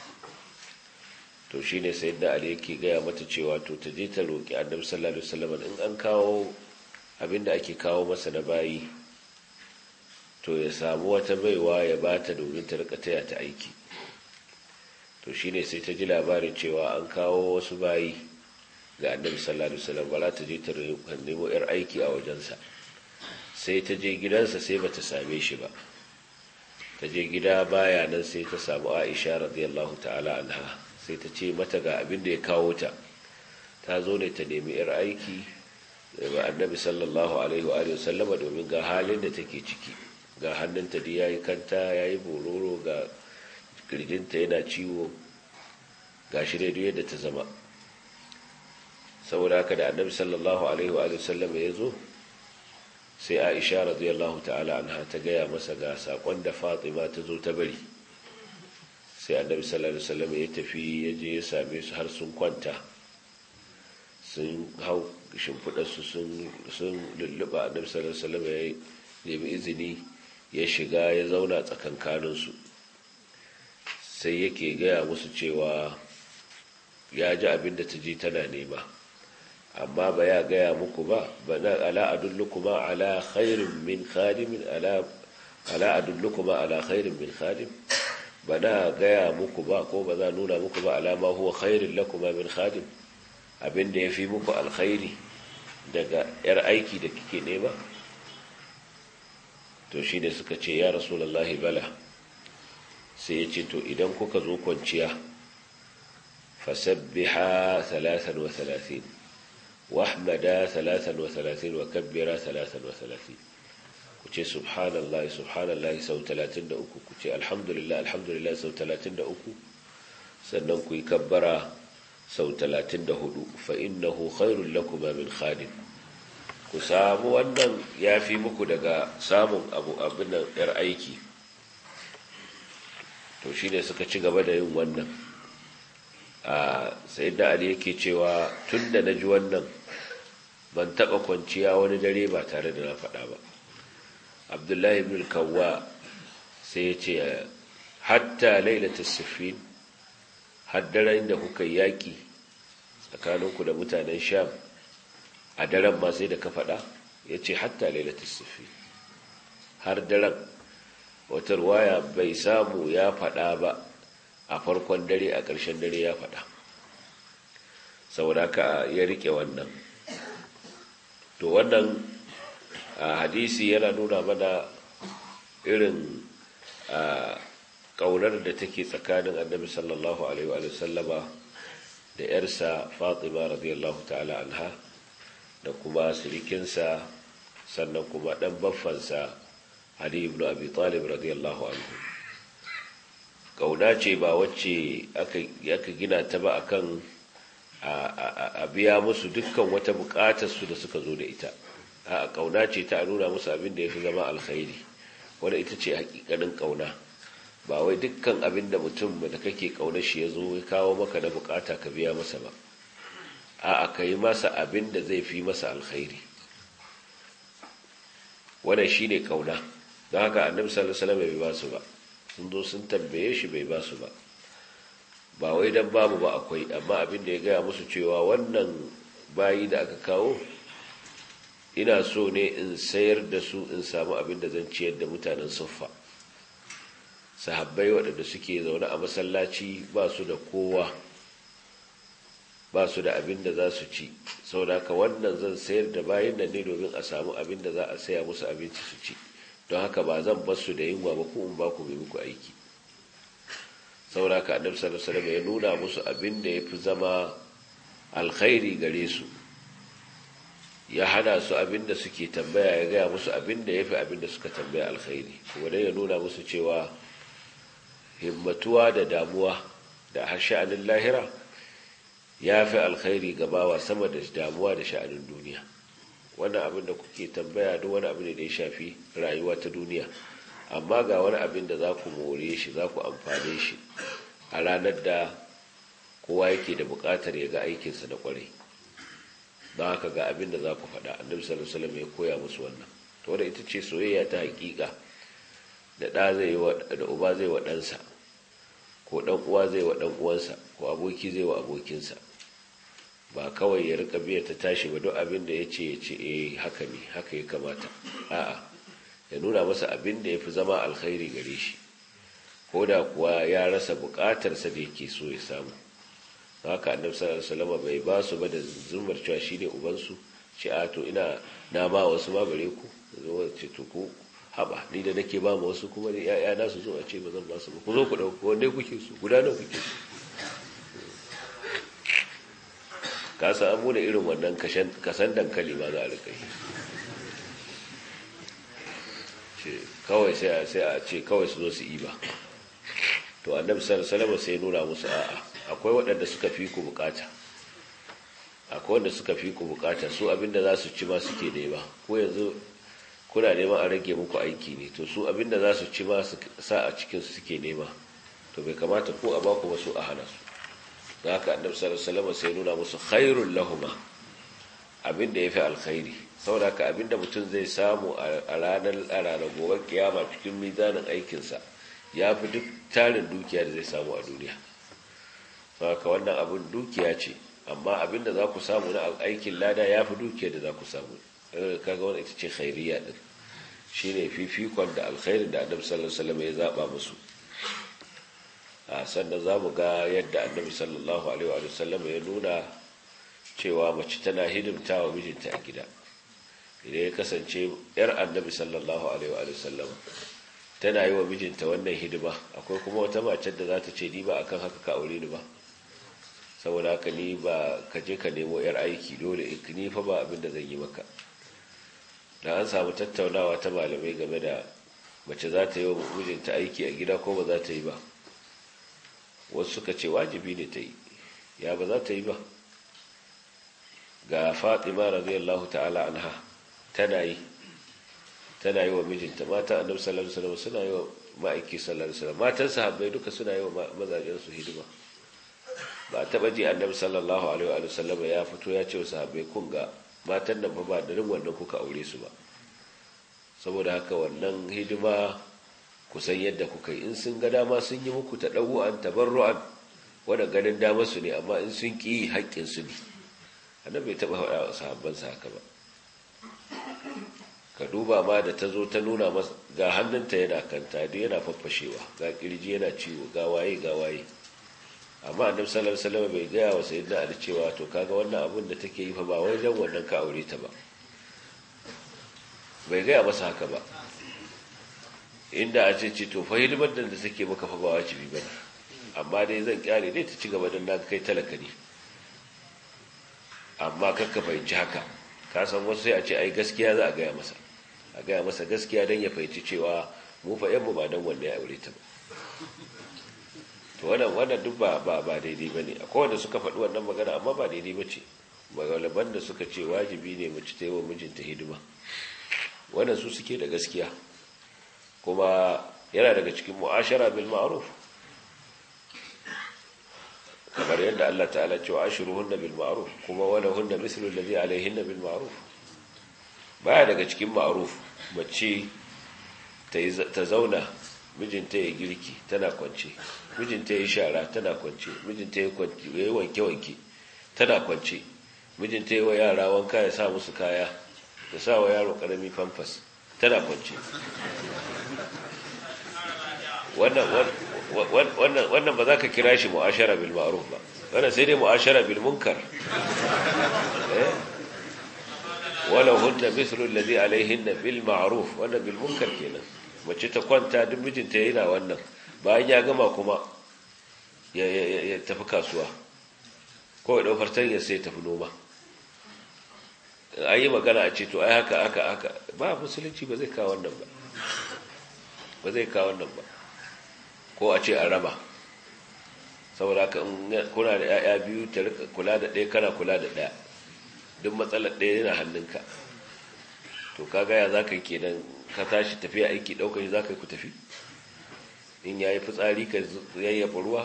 to shi ne sai da ali yake gaya mata cewa to ta je ta roƙi annabi sallallahu alaihi wasallam in an kawo abinda ake kawo masa na bayi to ya samu wata baiwa ya bata domin ta rika taya ta aiki to shine sai ta ji labarin cewa an kawo wasu bayi ga annabi sallallahu alaihi wasallam ba ta je ta nemo yar aiki a wajensa sai ta je gidansa sai bata same shi ba ta je gida baya nan sai ta samu Aisha radiyallahu ta'ala anha sai ta ce mata ga abin da ya kawo ta ta zo ne ta nemi yar aiki ga annabi sallallahu alaihi wa sallama domin ga halin da take ciki ga hannunta da yayi kanta yayi bororo ga kirjinta yana ciwo ga shi dai yadda ta zama saboda haka da annabi sallallahu alaihi wa sallama ya zo sai aisha radiyallahu ta'ala anha ta gaya masa ga sakon da fatima ta zo ta bari sai annabi sallallahu alaihi wasallam ya tafi ya je ya same su har sun kwanta sun hau shimfiɗarsu sun lulluɓa annabi sallallahu alaihi wasallam ya nemi izini ya shiga ya zauna tsakankaninsu sai yake gaya musu cewa ya ji abin da ta ji tana nema amma ba ya gaya muku ba bana ala adullukuma ala khairin min khadimin ala ala adullukuma ala khairin min khadim bana gaya muku ba ko ba za nuna muku ba alama huwa khairin lakuma min khadim abinda yafi muku alkhairi daga yar aiki da kike nema to shine suka ce ya rasulullahi bala sai ya ce to idan kuka zo kwanciya fasabbiha 33 واحمدا ثلاثا وثلاثين وكبرا ثلاثا وثلاثين كتي سبحان الله سبحان الله سو ثلاثين دأكو كتي الحمد لله الحمد لله سو ثلاثين دأكو sannan ku yi kabbara sau talatin da hudu fa innahu khairul lakuma min khadim ku samu wannan ya fi muku daga samun abu abin nan yar aiki to shine suka ci gaba da yin wannan a sai da ali yake cewa tun da na ji wannan ban taɓa kwanciya wani dare ba tare da na faɗa ba abdullahi ibn kawwa sai ya ce hatta lailata siffin haddaren da kuka yaƙi tsakaninku da mutanen sham a daren ma sai da ka faɗa ya ce hatta lailata siffin har daren wata ruwaya bai samu ya faɗa ba a farkon dare a ƙarshen dare ya faɗa saboda ka ya riƙe wannan to wannan hadisi yana nuna mana irin ƙaunar da take tsakanin annabi sallallahu alaihi wa sallama da ‘yarsa fatima radiyallahu ta'ala anha da kuma sirikinsa sannan kuma ɗan baffansa ali ibn abi talib radiyallahu anhu kauna ce ba wacce aka gina ta ba akan a biya musu dukkan wata bukatar su da suka zo da ita a kauna ce ta nuna musu abin da ya fi zama alkhairi wadda ita ce hakikanin kauna ba wai dukkan abin da mutum da kake kaunar shi ya zo ya kawo maka na bukata ka biya masa ba a ka yi masa abin da zai fi masa alkhairi wannan shi ne kauna don haka annabi sallallahu alaihi wasallam bai ba su ba sun zo sun tambaye shi bai ba su ba ba wai dan babu ba akwai amma abin da ya gaya musu cewa wannan bayi da aka kawo ina so ne in sayar da su in samu abin da zan ciyar da mutanen suffa sahabbai waɗanda suke zaune a masallaci ba su da kowa ba su da abin da za su ci saboda haka wannan zan sayar da bayan nan ne domin a samu abin da za a saya musu abinci su ci don haka ba zan bar su da yunwa ba ko in ba ku mai muku aiki saboda haka annabi sallallahu alaihi wasallam ya nuna musu abin da yafi zama alkhairi gare su ya hana su abin da suke tambaya ya gaya musu abin da yafi abin da suka tambaya alkhairi kuma dai ya nuna musu cewa himmatuwa da damuwa da sha'anin lahira ya fi alkhairi gabawa sama da damuwa da sha'anin duniya wannan abin da kuke tambaya duk wani abin da ya shafi rayuwa ta duniya amma ga wani abin da za ku more shi za ku amfane shi a ranar da kowa yake da buƙatar ya ga aikinsa da ƙwarai don haka ga abin da za ku faɗa annabi sallallahu alaihi wasallam ya koya musu wannan to wadda ita ce soyayya ta haƙiƙa da ɗa zai yi da uba zai wa ɗansa ko ɗan uwa zai wa ɗan uwansa ko aboki zai wa abokinsa ba kawai ya rika biya ta tashi ba duk abin da ya ce ya ce eh haka ne haka ya kamata a'a ya nuna masa abin da ya fi zama alkhairi gare shi ko da kuwa ya rasa bukatarsa da yake so ya samu haka annabi sallallahu alaihi wasallam bai ba su ba da zumar cewa shine ubansu ce a to ina na ba wasu ma bare ku zo ce to ku haba ni da nake ba ma wasu kuma ya na su zo a ce ba zan ba su ba ku zo ku dauko wanda kuke so guda nawa kuke so ka samu da irin wannan kasan dankali ma za a rika yi kawai sai a ce kawai su zo su yi ba to annabi sallallahu sai nuna musu a'a akwai waɗanda suka fi ku bukata akwai wanda suka fi ku bukata su abinda za su ci ma suke nema ko yanzu kuna neman a rage muku aiki ne to su abinda za su ci ma su sa a cikin su suke nema to bai kamata ko a baku ba su a hana su da haka annabi sallallahu alaihi sai nuna musu khairul lahuma abinda yafi alkhairi saboda haka abinda mutum zai samu a ranar a ranar gobe kiyama cikin mizanin aikinsa ya fi duk tarin dukiya da zai samu a duniya saboda wannan abin dukiya ce amma abinda za ku samu na aikin lada ya fi dukiya da za ku samu kaga wani ita ce khairiyya din shine fifikon da alkhairin da annabi sallallahu alaihi wasallam ya zaba musu sannan za mu ga yadda annabi sallallahu alaihi wa sallam ya nuna cewa mace tana hidimta wa mijinta a gida idan ya kasance yar annabi sallallahu alaihi wa sallam tana yi wa mijinta wannan hidima akwai kuma wata mace da za ta ce ni ba akan haka ka aure ni ba saboda haka ni ba ka je ka nemo yar aiki dole ni fa ba abin da zan yi maka da an samu tattaunawa ta malamai game da mace za ta yi wa mijinta aiki a gida ko ba za ta yi ba wasu suka ce wajibi ne ta yi ya ba za ta yi ba ga fatima radiyallahu ta'ala anha tana yi tana yi wa mijinta mata annabi sallallahu alaihi wasallam suna yi wa ma'aiki sallallahu alaihi wasallam matan sahabbai duka suna yi wa mazajen su hidima ba taba ji annabi sallallahu alaihi wa sallam ya fito ya ce wa sahabbai kun ga matan nan ba da rin wannan kuka aure su ba saboda haka wannan hidima kusan yadda kuka yi in sun ga dama sun yi muku ta ɗagu'an tabarru'an wadda ganin dama su ne amma in sun ƙi haƙƙin su ne annabi bai taɓa faɗa wa sahabbansa haka ba ka duba ma da ta zo ta nuna masa ga hannunta yana kanta duk yana faffashewa ga kirji yana ciwo ga waye ga waye amma annabi sallallahu alaihi wasallam bai gaya wa sayyidina ali cewa to kaga wannan abin da take yi fa ba wai dan wannan ka aure ta ba bai gaya masa haka ba inda a ce ce to fa hidimar da take maka fa ba wajibi bane amma dai zan kyale dai ta ci gaba dan na kai talaka ne amma kakka fahimci haka ka san wasu sai a ce ai gaskiya za a gaya masa a gaya masa gaskiya dan ya fahimci cewa mu fa yan mu ba dan wanda ya aure ta ba to wannan wannan duk ba ba ba daidai bane akwai wanda suka faɗi wannan magana amma ba daidai bace magalaban da suka ce wajibi ne mace ta yi wa mijinta hidima wannan su suke da gaskiya kuma yana daga cikin mu'ashara bil ma'ruf kamar yadda Allah ta'ala cewa ashiruhunna bil ma'ruf kuma wala hunna mislu alladhi alayhinna bil ma'ruf baya daga cikin ma'ruf mace ta zauna mijinta ya girki tana kwance mijinta ya shara tana kwance mijinta ya yi wanke-wanke tana kwance mijinta ya wa yara wanka ya sa musu kaya ya sa wa yaro karami famfas tana kwance wannan ba za ka kira shi mu'ashara bil ma'ruf ba wannan sai dai mu'ashara bil munkar wala hunna mithlu alladhi alayhinna bil ma'ruf wannan bil munkar kenan mace ta kwanta duk mijinta yana wannan bayan ya gama kuma ya tafi kasuwa ko ya daukar tanyar sai tafi noma an yi magana a ce to ai haka haka haka ba musulunci ba zai kawo wannan ba ba zai kawo wannan ba ko a ce a raba saboda haka kuna da 'ya'ya biyu ta rika kula da ɗaya kana kula da ɗaya duk matsalar ɗaya yana hannunka to kaga ya za ka yi kenan ka tashi tafiya aiki ɗaukar shi za ka yi ku tafi in ya yi fitsari ka yayyafa ruwa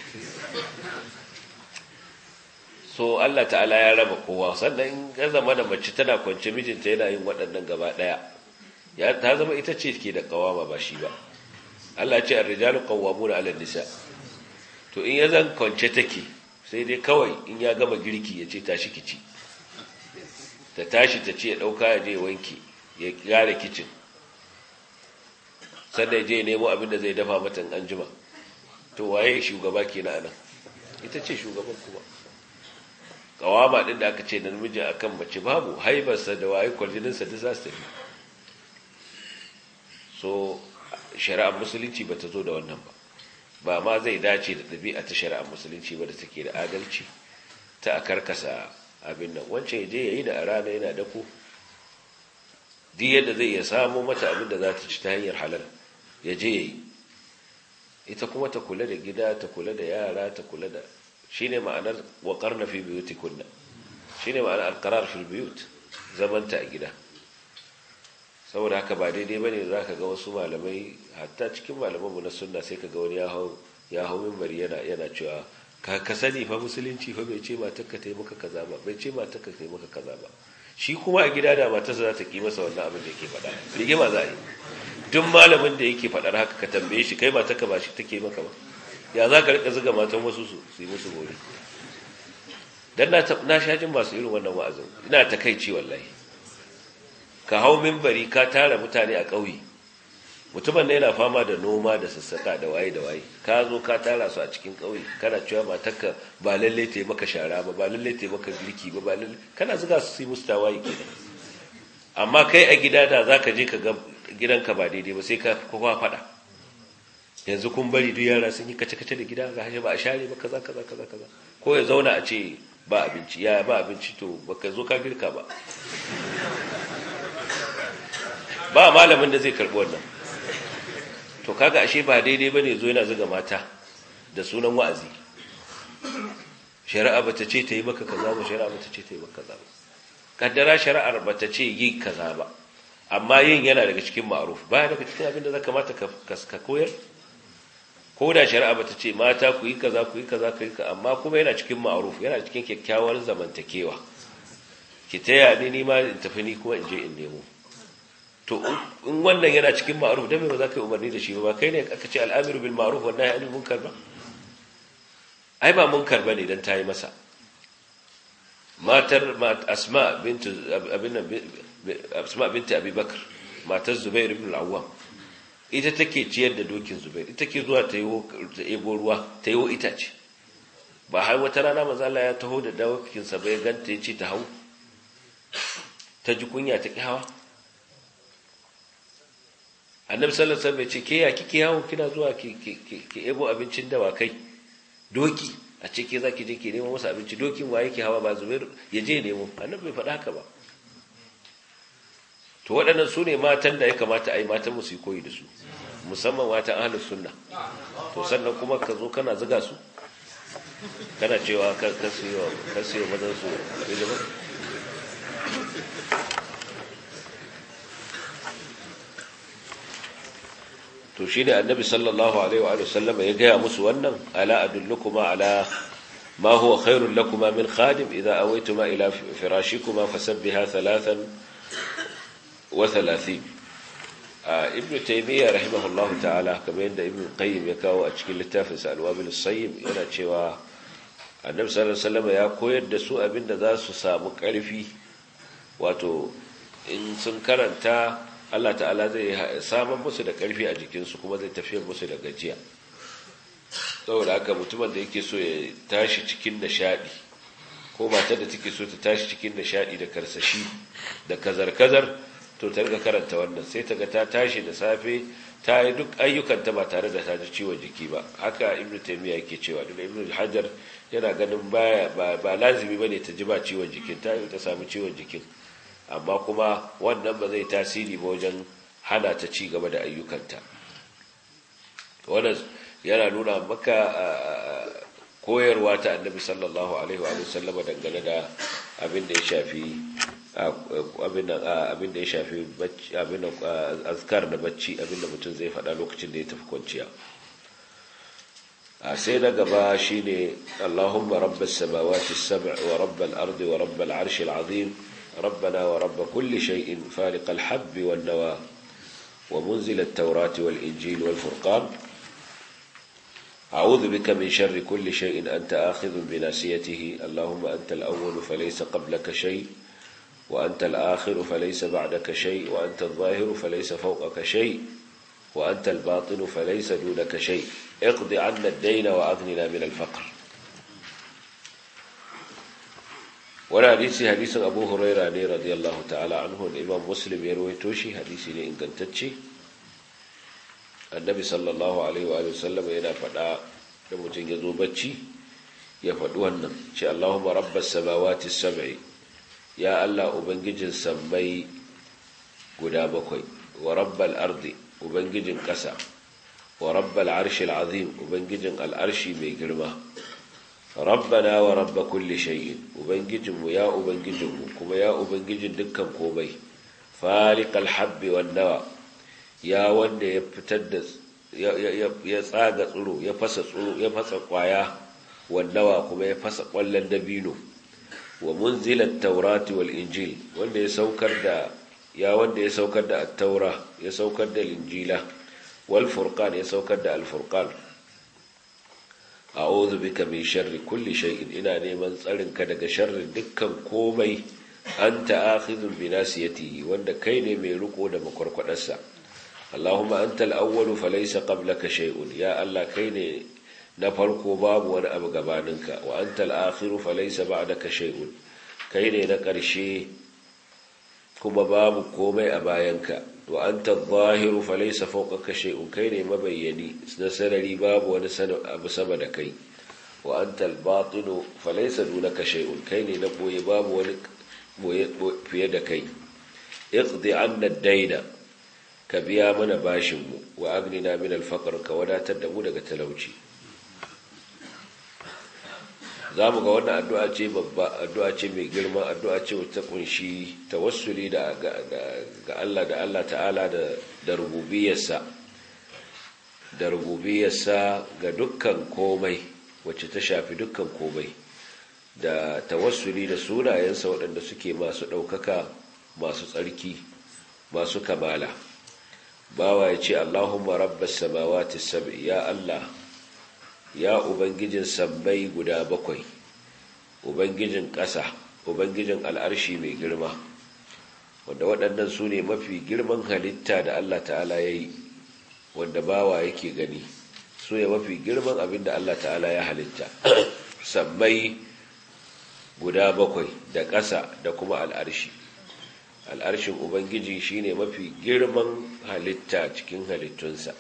so Allah ta'ala ya raba kowa sannan ya zama da mace tana kwance mijinta yana yin waɗannan gaba ɗaya ya ta zama ita ce ke da kawama ba shi ba Allah ce ar-rijalu qawwamuna 'ala nisa to in ya zan kwance take sai dai kawai in ya gama girki ya ce tashi kici ta tashi ta ce ya dauka ya je wanki ya gyara kicin sannan ya je nemo abin da zai dafa mata an jima to waye shugaba kenan anan ita ce shugaban kuma kawama din da aka ce da namiji akan mace babu haibarsa da waye kwarjininsa duk za su tafi so shari'ar musulunci ba ta zo da wannan ba ba ma zai dace da ɗabi'a ta shari'ar musulunci ba da take da adalci ta a karkasa abin nan wancan je ya yi da a rana yana dako duk yadda zai iya samu mata abin da za ta ci ta hanyar halal ya je ya yi ita kuma ta kula da gida ta kula da yara ta kula da shi ne ma'anar waƙar na fi biyuti kunna shi ne ma'anar alƙarar fil biyut zamanta a gida saboda haka ba daidai ba ne za ka ga wasu malamai hatta cikin malamanmu na sunna sai ka ga wani ya hau mimbari yana yana cewa ka ka sani fa musulunci fa bai ce matar ka ta yi maka kaza ba bai ce matar ka ta yi maka kaza ba shi kuma a gida da matarsa za ta ki masa wannan abin da yake faɗa rigima za a yi duk malamin da yake faɗar haka ka tambaye shi kai matar ka ba shi take maka ba ya za ka rika zuga matan wasu su yi musu bori dan na na shajin masu irin wannan wa'azin ina takaici wallahi ka hau mimbari ka tara mutane a ƙauye mutumin da yana fama da noma da sassaka da waye da waye ka zo ka tara su a cikin ƙauye kana cewa matarka ba lalle ta yi maka shara ba ba lalle ta yi maka girki ba ba lalle kana zuga su yi musu tawaye kenan amma kai a gida da za ka je ka ga gidanka ba daidai ba sai ka kowa faɗa yanzu kun bari duk yara sun yi kace-kace da gida ga hashe ba a share ba kaza kaza kaza kaza ko ya zauna a ce ba abinci ya ba abinci to baka zo ka girka ba ba malamin da zai karbi wannan to kaga ashe ba daidai bane zo yana zuga mata da sunan wa'azi shari'a bata ce ta yi maka kaza ba shari'a bata ce ta yi maka kaza ba kaddara shari'ar bata ce yi kaza ba amma yin yana daga cikin ma'ruf ba daga cikin abin da zaka mata ka koyar ko da shari'a bata ce mata ku yi kaza ku yi kaza ku yi kaza amma kuma yana cikin ma'ruf yana cikin kyakkyawar zamantakewa ki taya ni ni ma in tafi ni kuma in je in nemo to in wannan yana cikin ma'ruf dan me ba za ka yi umarni da shi ba kai ne aka ce al'amiru bil ma'ruf wa nahyi anil munkar ba ai ba munkar bane dan tayi masa matar asma bint abin asma bint abi bakr matar zubair ibn al-awwam ita take ciyar da dokin zubair ita take zuwa ta yi ebo ruwa ta yi itace ba har wata rana manzo Allah ya taho da dawakin sa bai ganta yace ta hau ta ji kunya ta ki hawa annabi sallallahu alaihi wasallam ya ce ke ya kike yawo kina zuwa ki ki ebo abincin dawakai doki a ce ke zaki je ki nemo masa abinci dokin wa yake hawa ba zubair ya je nemo annabi bai faɗa haka ba to waɗannan su ne matan da ya kamata a yi matan musu yi koyi da su musamman matan ahalus sunna to sannan kuma ka zo kana zuga su kana cewa ka siyo mazan su to shi ne annabi sallallahu alaihi wa sallama ya gaya musu wannan ala adullukuma ala ma huwa khairul lakuma min khadim idza awaituma ila firashikuma fasabbiha thalathan wa thalathin ibn taymiya rahimahullahu ta'ala kamar yadda ibn qayyim ya kawo a cikin littafin sa al-wabil sayyib yana cewa annabi sallallahu alaihi wasallam ya koyar da su abinda za su samu karfi wato in sun karanta Allah ta'ala zai samun musu da karfi a jikinsu kuma zai tafiyar musu da gajiya saboda haka mutumin da yake so ya tashi cikin nishadi ko matar da take so ta tashi cikin nishadi da karsashi da kazar-kazar to ta riga karanta wannan sai ta ga ta tashi da safe ta yi duk ayyukanta ba tare da ta ji ciwon jiki ba haka ibn taymiya yake cewa duk ibn hajar yana ganin baya ba lazimi bane ta ji ba ciwon jikin ta ta samu ciwon jikin amma kuma wannan ba zai tasiri ba wajen hana ta ci gaba da ayyukanta wannan yana nuna maka koyarwa ta annabi sallallahu alaihi wa sallama dangane da abin da ya shafi abin da ya shafi abin azkar da bacci abin da mutum zai faɗa lokacin da ya tafi kwanciya sai na gaba shine Allahumma rabbas samawati sab' wa rabbal ardi wa rabbal arshil azim ربنا ورب كل شيء فالق الحب والنوى ومنزل التوراة والإنجيل والفرقان أعوذ بك من شر كل شيء أنت آخذ بناسيته اللهم أنت الأول فليس قبلك شيء وأنت الآخر فليس بعدك شيء وأنت الظاهر فليس فوقك شيء وأنت الباطن فليس دونك شيء اقض عنا الدين وأغننا من الفقر ولا حديث حديث أبو هريرة رضي الله تعالى عنه الإمام مسلم يروي توشي حديث إن كنتتشي النبي صلى الله عليه وآله وسلم ينا فدا لمتن يزو بچي يفدو wannan ce Allahumma rabbas samawati sab'i ya Allah ubangijin sammai guda bakwai wa rabbal ardi ubangijin ƙasa wa rabbal arshil azim ubangijin al'arshi mai girma rabbana wa rabba kulli shay'in ubangijinmu ya ubangijinmu kuma ya ubangijin dukkan komai faliqal habbi wan nawa ya wanda ya fitar da ya tsaga tsuro ya fasa tsuro ya fasa kwaya wan nawa kuma ya fasa kwallon dabino wa munzilat taurati wal injil wanda ya saukar da ya wanda ya saukar da at-taura ya saukar da injila wal furqan ya saukar da al-furqan a'udhu bika min sharri kulli shay'in ina neman tsarin ka daga sharrin dukkan komai anta akhidhun bi nasiyatihi wanda kai ne mai riko da makwarkwadarsa Allahumma anta al-awwalu falaysa qablaka shay'un ya Allah kai ne na farko babu wani abu gabaninka wa anta al-akhiru falaysa ba'daka shay'un kai ne na ƙarshe kuma babu komai a bayanka wa anta adh-dhahiru falaysa fawqaka shay'un kai ne mabayyani na sarari babu wani abu sama da kai wa anta al-batinu falaysa dunaka shay'un kai ne na boye babu wani boye fiye da kai iqdi 'anna ad-dayna ka biya mana bashin mu wa agnina min al-faqr ka wadatar da mu daga talauci za mu ga wannan addu'a ce babba addu'a ce mai girma addu'a ce wata kunshi tawassuli da ga Allah da Allah ta'ala da da rububiyarsa da rububiyarsa ga dukkan komai wacce ta shafi dukkan komai da tawassuli da sunayensa waɗanda suke masu ɗaukaka masu tsarki masu kamala bawa ya ce Allahumma rabbas samawati sab'i ya Allah ya Ubangijin sabbai guda bakwai, Ubangijin ƙasa, Ubangijin al'arshi mai girma, wanda waɗannan su ne mafi girman halitta da Allah ta'ala ya yi, wanda bawa yake gani, su ne mafi girman abin da Allah ta'ala ya halitta, sabbai guda bakwai da ƙasa da kuma al'arshi. Al'arshin Ubangiji shi ne mafi girman halitta cikin halittunsa.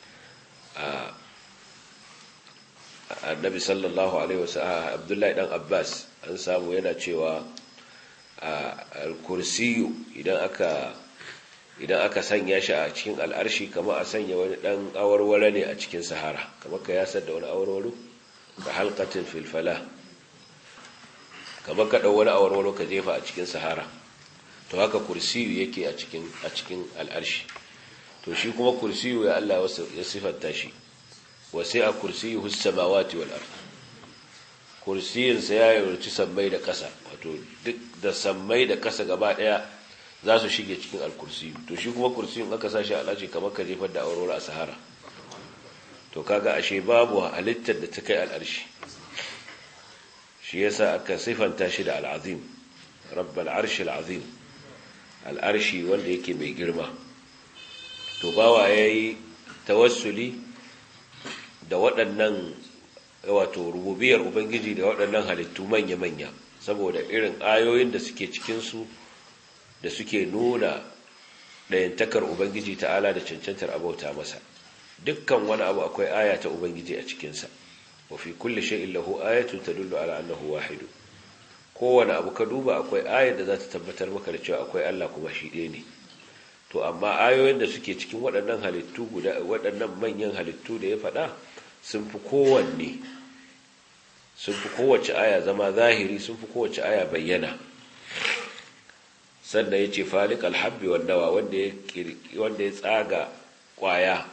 annabi sallallahu alaihi wasallam abdullahi dan abbas an samu yana cewa al-kursiyu idan aka idan aka sanya shi a cikin al'arshi kamar a sanya wani dan awarware ne a cikin sahara kamar ka yasar da wani awarwaro ka halqatin fil falah kamar ka dau wani awarwaro ka jefa a cikin sahara to haka kursiyu yake a cikin a cikin al'arshi to shi kuma kursiyu ya Allah ya sifanta shi wasi'a kursiyuhu as-samawati wal ard kursiyin sa ya yurci sammai da ƙasa wato duk da sammai da ƙasa gaba daya za su shige cikin al-kursiyu to shi kuma kursiyun aka sa shi Allah ce kamar ka jefar da aurora a sahara to kaga ashe babu halittar da ta kai al'arshi shi yasa aka sifanta shi da al'azim rabbal arshi al'azim al'arshi wanda yake mai girma to bawa yayi tawassuli da waɗannan wato rububiyar ubangiji da waɗannan halittu manya-manya saboda irin ayoyin da suke cikinsu da suke nuna ɗayantakar ubangiji ta'ala da cancantar abauta masa dukkan wani abu akwai aya ta ubangiji a cikinsa wa fi kulli shay'in lahu ayatun tadullu ala annahu wahid kowane abu ka duba akwai ayar da za ta tabbatar maka da cewa akwai Allah kuma shi ɗaya ne to amma ayoyin da suke cikin waɗannan halittu guda waɗannan manyan halittu da ya faɗa sun fi kowanne sun fi kowace aya zama zahiri sun fi kowace aya bayyana sannan ya ce falik alhabbi wandawa wanda ya tsaga kwaya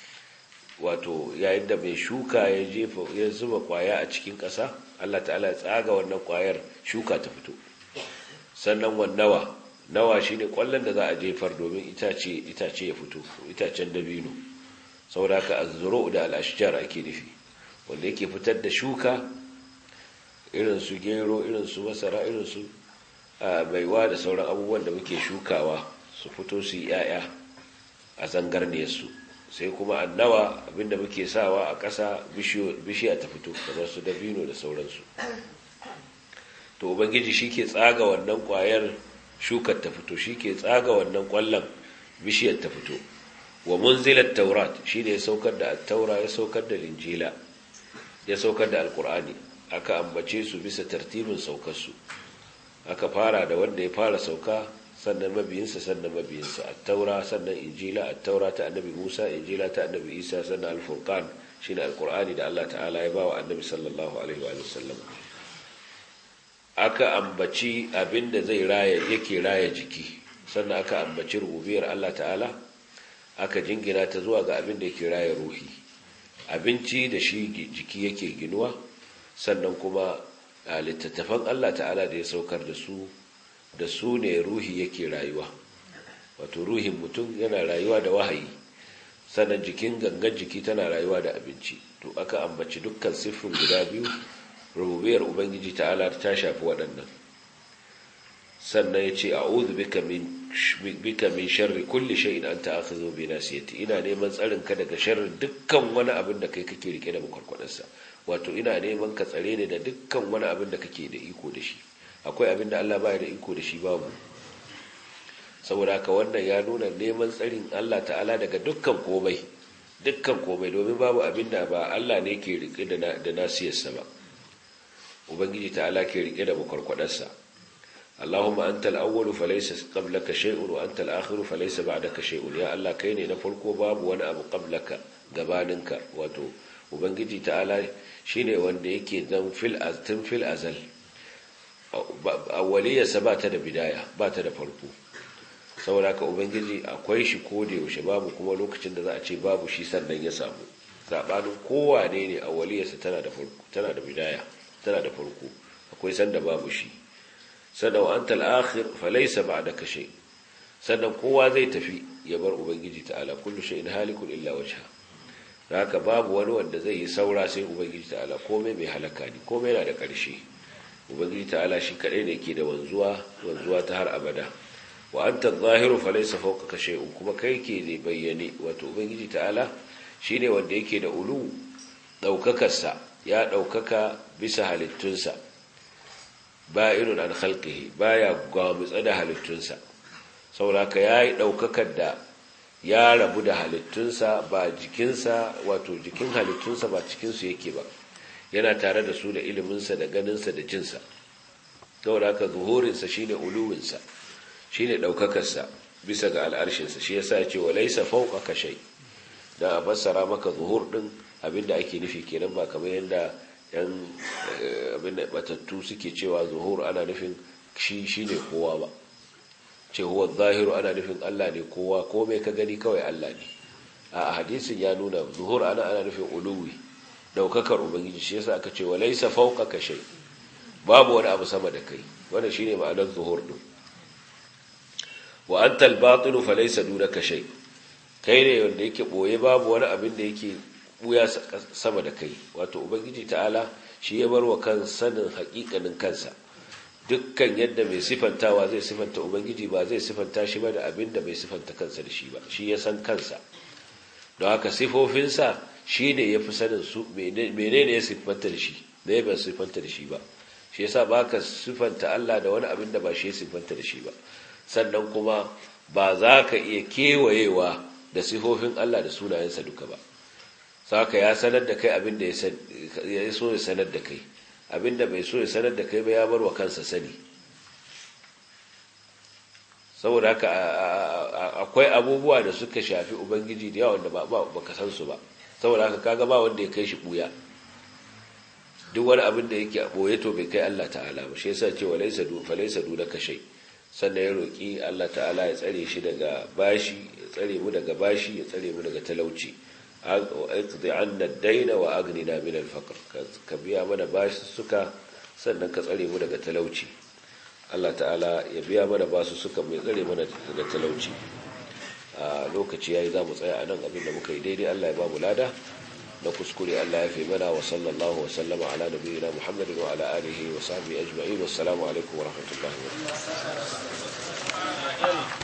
wato yayin da mai shuka ya jefa ya zuba kwaya a cikin ƙasa Allah ta'ala ya tsaga wannan kwayar shuka ta fito sannan wannawa nawa shine kwallon da za a jefar domin itace itace ya fito itacen dabino saboda haka azzuru da al-ashjar ake nufi wanda yake fitar da shuka irin su gero irin su masara irin su baiwa da sauran abubuwan da muke shukawa su fito su yi yaya a zangarniyarsu sai kuma annawa abinda muke sawa a ƙasa bishiya ta fito kamar su dabino da sauransu to ubangiji shi ke tsaga wannan ƙwayar shukar ta fito shi ke tsaga wannan ƙwallon bishiyar ta fito wa munzilar taurat shi ne ya saukar da taura ya saukar da linjila ya saukar da alkur'ani aka ambace su bisa tartibin saukarsu aka fara da wanda ya fara sauka sannan mabiyinsa sannan mabiyinsa at-taura sannan injila at-taura ta annabi Musa injila ta annabi Isa sannan al-furqan shine al-qur'ani da Allah ta'ala ya bawa annabi sallallahu alaihi wa sallam aka ambaci abinda zai raya yake raya jiki sannan aka ambaci rububiyar Allah ta'ala aka jingina ta zuwa ga abinda yake raya ruhi abinci da shi jiki yake ginuwa sannan kuma a littattafan Allah ta'ala da ya saukar da su da su ne ruhi yake rayuwa wato ruhin mutum yana rayuwa da wahayi sannan jikin gangan jiki tana rayuwa da abinci to aka ambaci dukkan siffin guda biyu rububiyar ubangiji ta'ala ta shafi waɗannan sannan ya ce a'udhu bika min bika min sharri kulli shay'in anta akhidhu bi nasiyati ina neman tsarin ka daga sharrin dukkan wani abin da kai kake rike da makwarkwadarsa wato ina neman ka tsare ni da dukkan wani abin da kake da iko da shi akwai abin da Allah baya da iko da shi babu saboda haka wannan ya nuna neman tsarin Allah ta'ala daga dukkan komai dukkan komai domin babu abin da ba Allah ne ke rike da da nasiyarsa ba ubangiji ta'ala ke rike da makwarkwadarsa Allahumma antal awwalu falaysa qablaka shay'un wa antal akhiru falaysa ba'daka shay'un ya Allah kai ne na farko babu wani abu qablaka gabaninka wato ubangiji ta'ala shine wanda yake zan fil aztin fil azal awwaliyarsa ba ta da bidaya ba ta da farko saboda haka ubangiji akwai shi ko da yaushe babu kuma lokacin da za a ce babu shi sannan ya samu sabanin kowane ne awwaliyarsa tana da farko tana da bidaya tana da farko akwai sanda babu shi sannan wa antal akhir falaysa ba'daka shay sannan kowa zai tafi ya bar ubangiji ta'ala kullu shay'in halikun illa wajha haka babu wani wanda zai yi saura sai ubangiji ta'ala komai mai halaka ne komai yana da ƙarshe ubangiji ta'ala shi kadai ne ke da wanzuwa wanzuwa ta har abada wa anta adh-dhahiru falaysa fawqaka shay'un kuma kai ke ne bayyane wato ubangiji ta'ala shine wanda yake da ulu daukakarsa ya daukaka bisa halittunsa ba'irun an khalqihi baya gwamutsa da halittunsa saboda yayi daukakar da ya rabu da halittunsa ba jikinsa wato jikin halittunsa ba cikinsu yake ba yana tare da su da iliminsa da ganinsa da jinsa saboda haka zuhurinsa shine uluwinsa shine daukakarsa bisa ga al'arshinsa shi yasa ya ce wa laisa fawqaka shay da a fassara maka zuhur din abinda ake nufi kenan ba kamar yadda yan abinda batattu suke cewa zuhur ana nufin shi shine kowa ba ce huwa zahiru ana nufin Allah ne kowa komai ka gani kawai Allah ne a hadisin ya nuna zuhur ana ana nufin uluwi daukakar ubangiji shi yasa aka ce walaysa fawqaka shay babu wani abu sama da kai wannan shine ma'anar zuhur din wa anta al-batin falaysa dunaka shay kai ne wanda yake boye babu wani abin da yake buya sama da kai wato ubangiji ta'ala shi ya bar wa kan sanin haƙiƙanin kansa dukkan yadda mai sifantawa zai sifanta ubangiji ba zai sifanta shi ba da abin da bai sifanta kansa da shi ba shi ya san kansa don haka sifofinsa shi ne ya fi sanin su menene ya sifanta da shi ne ba sifanta da shi ba shi yasa ba ka sifanta Allah da wani abin da ba shi ya sifanta da shi ba sannan kuma ba za ka iya kewayewa da sifofin Allah da sunayensa duka ba saka ya sanar da kai abin da ya so ya sanar da kai abin da bai so ya sanar da kai ba ya bar wa kansa sani saboda haka akwai abubuwa da suka shafi ubangiji da yawan da ba ka san su ba saboda haka kaga ba wanda ya kai shi buya duk wani abin da yake a boye to bai kai Allah ta'ala ba shi yasa cewa laysa du fa laysa du laka shay sannan ya roki Allah ta'ala ya tsare shi daga bashi ya tsare mu daga bashi ya tsare mu daga talauci aqdi anna ad-dayna wa aghnina min al-faqr ka biya mana bashi suka sannan ka tsare mu daga talauci Allah ta'ala ya biya mana basu suka mai tsare mana daga talauci a lokaci yayi za mu tsaya a nan abinda muka yi daidai Allah ya ba mu lada na kuskure Allah ya fi mana wa sallallahu wa sallama ala nabiyyina Muhammadin wa ala alihi wa sahbihi ajma'in wassalamu alaikum wa rahmatullahi wa barakatuh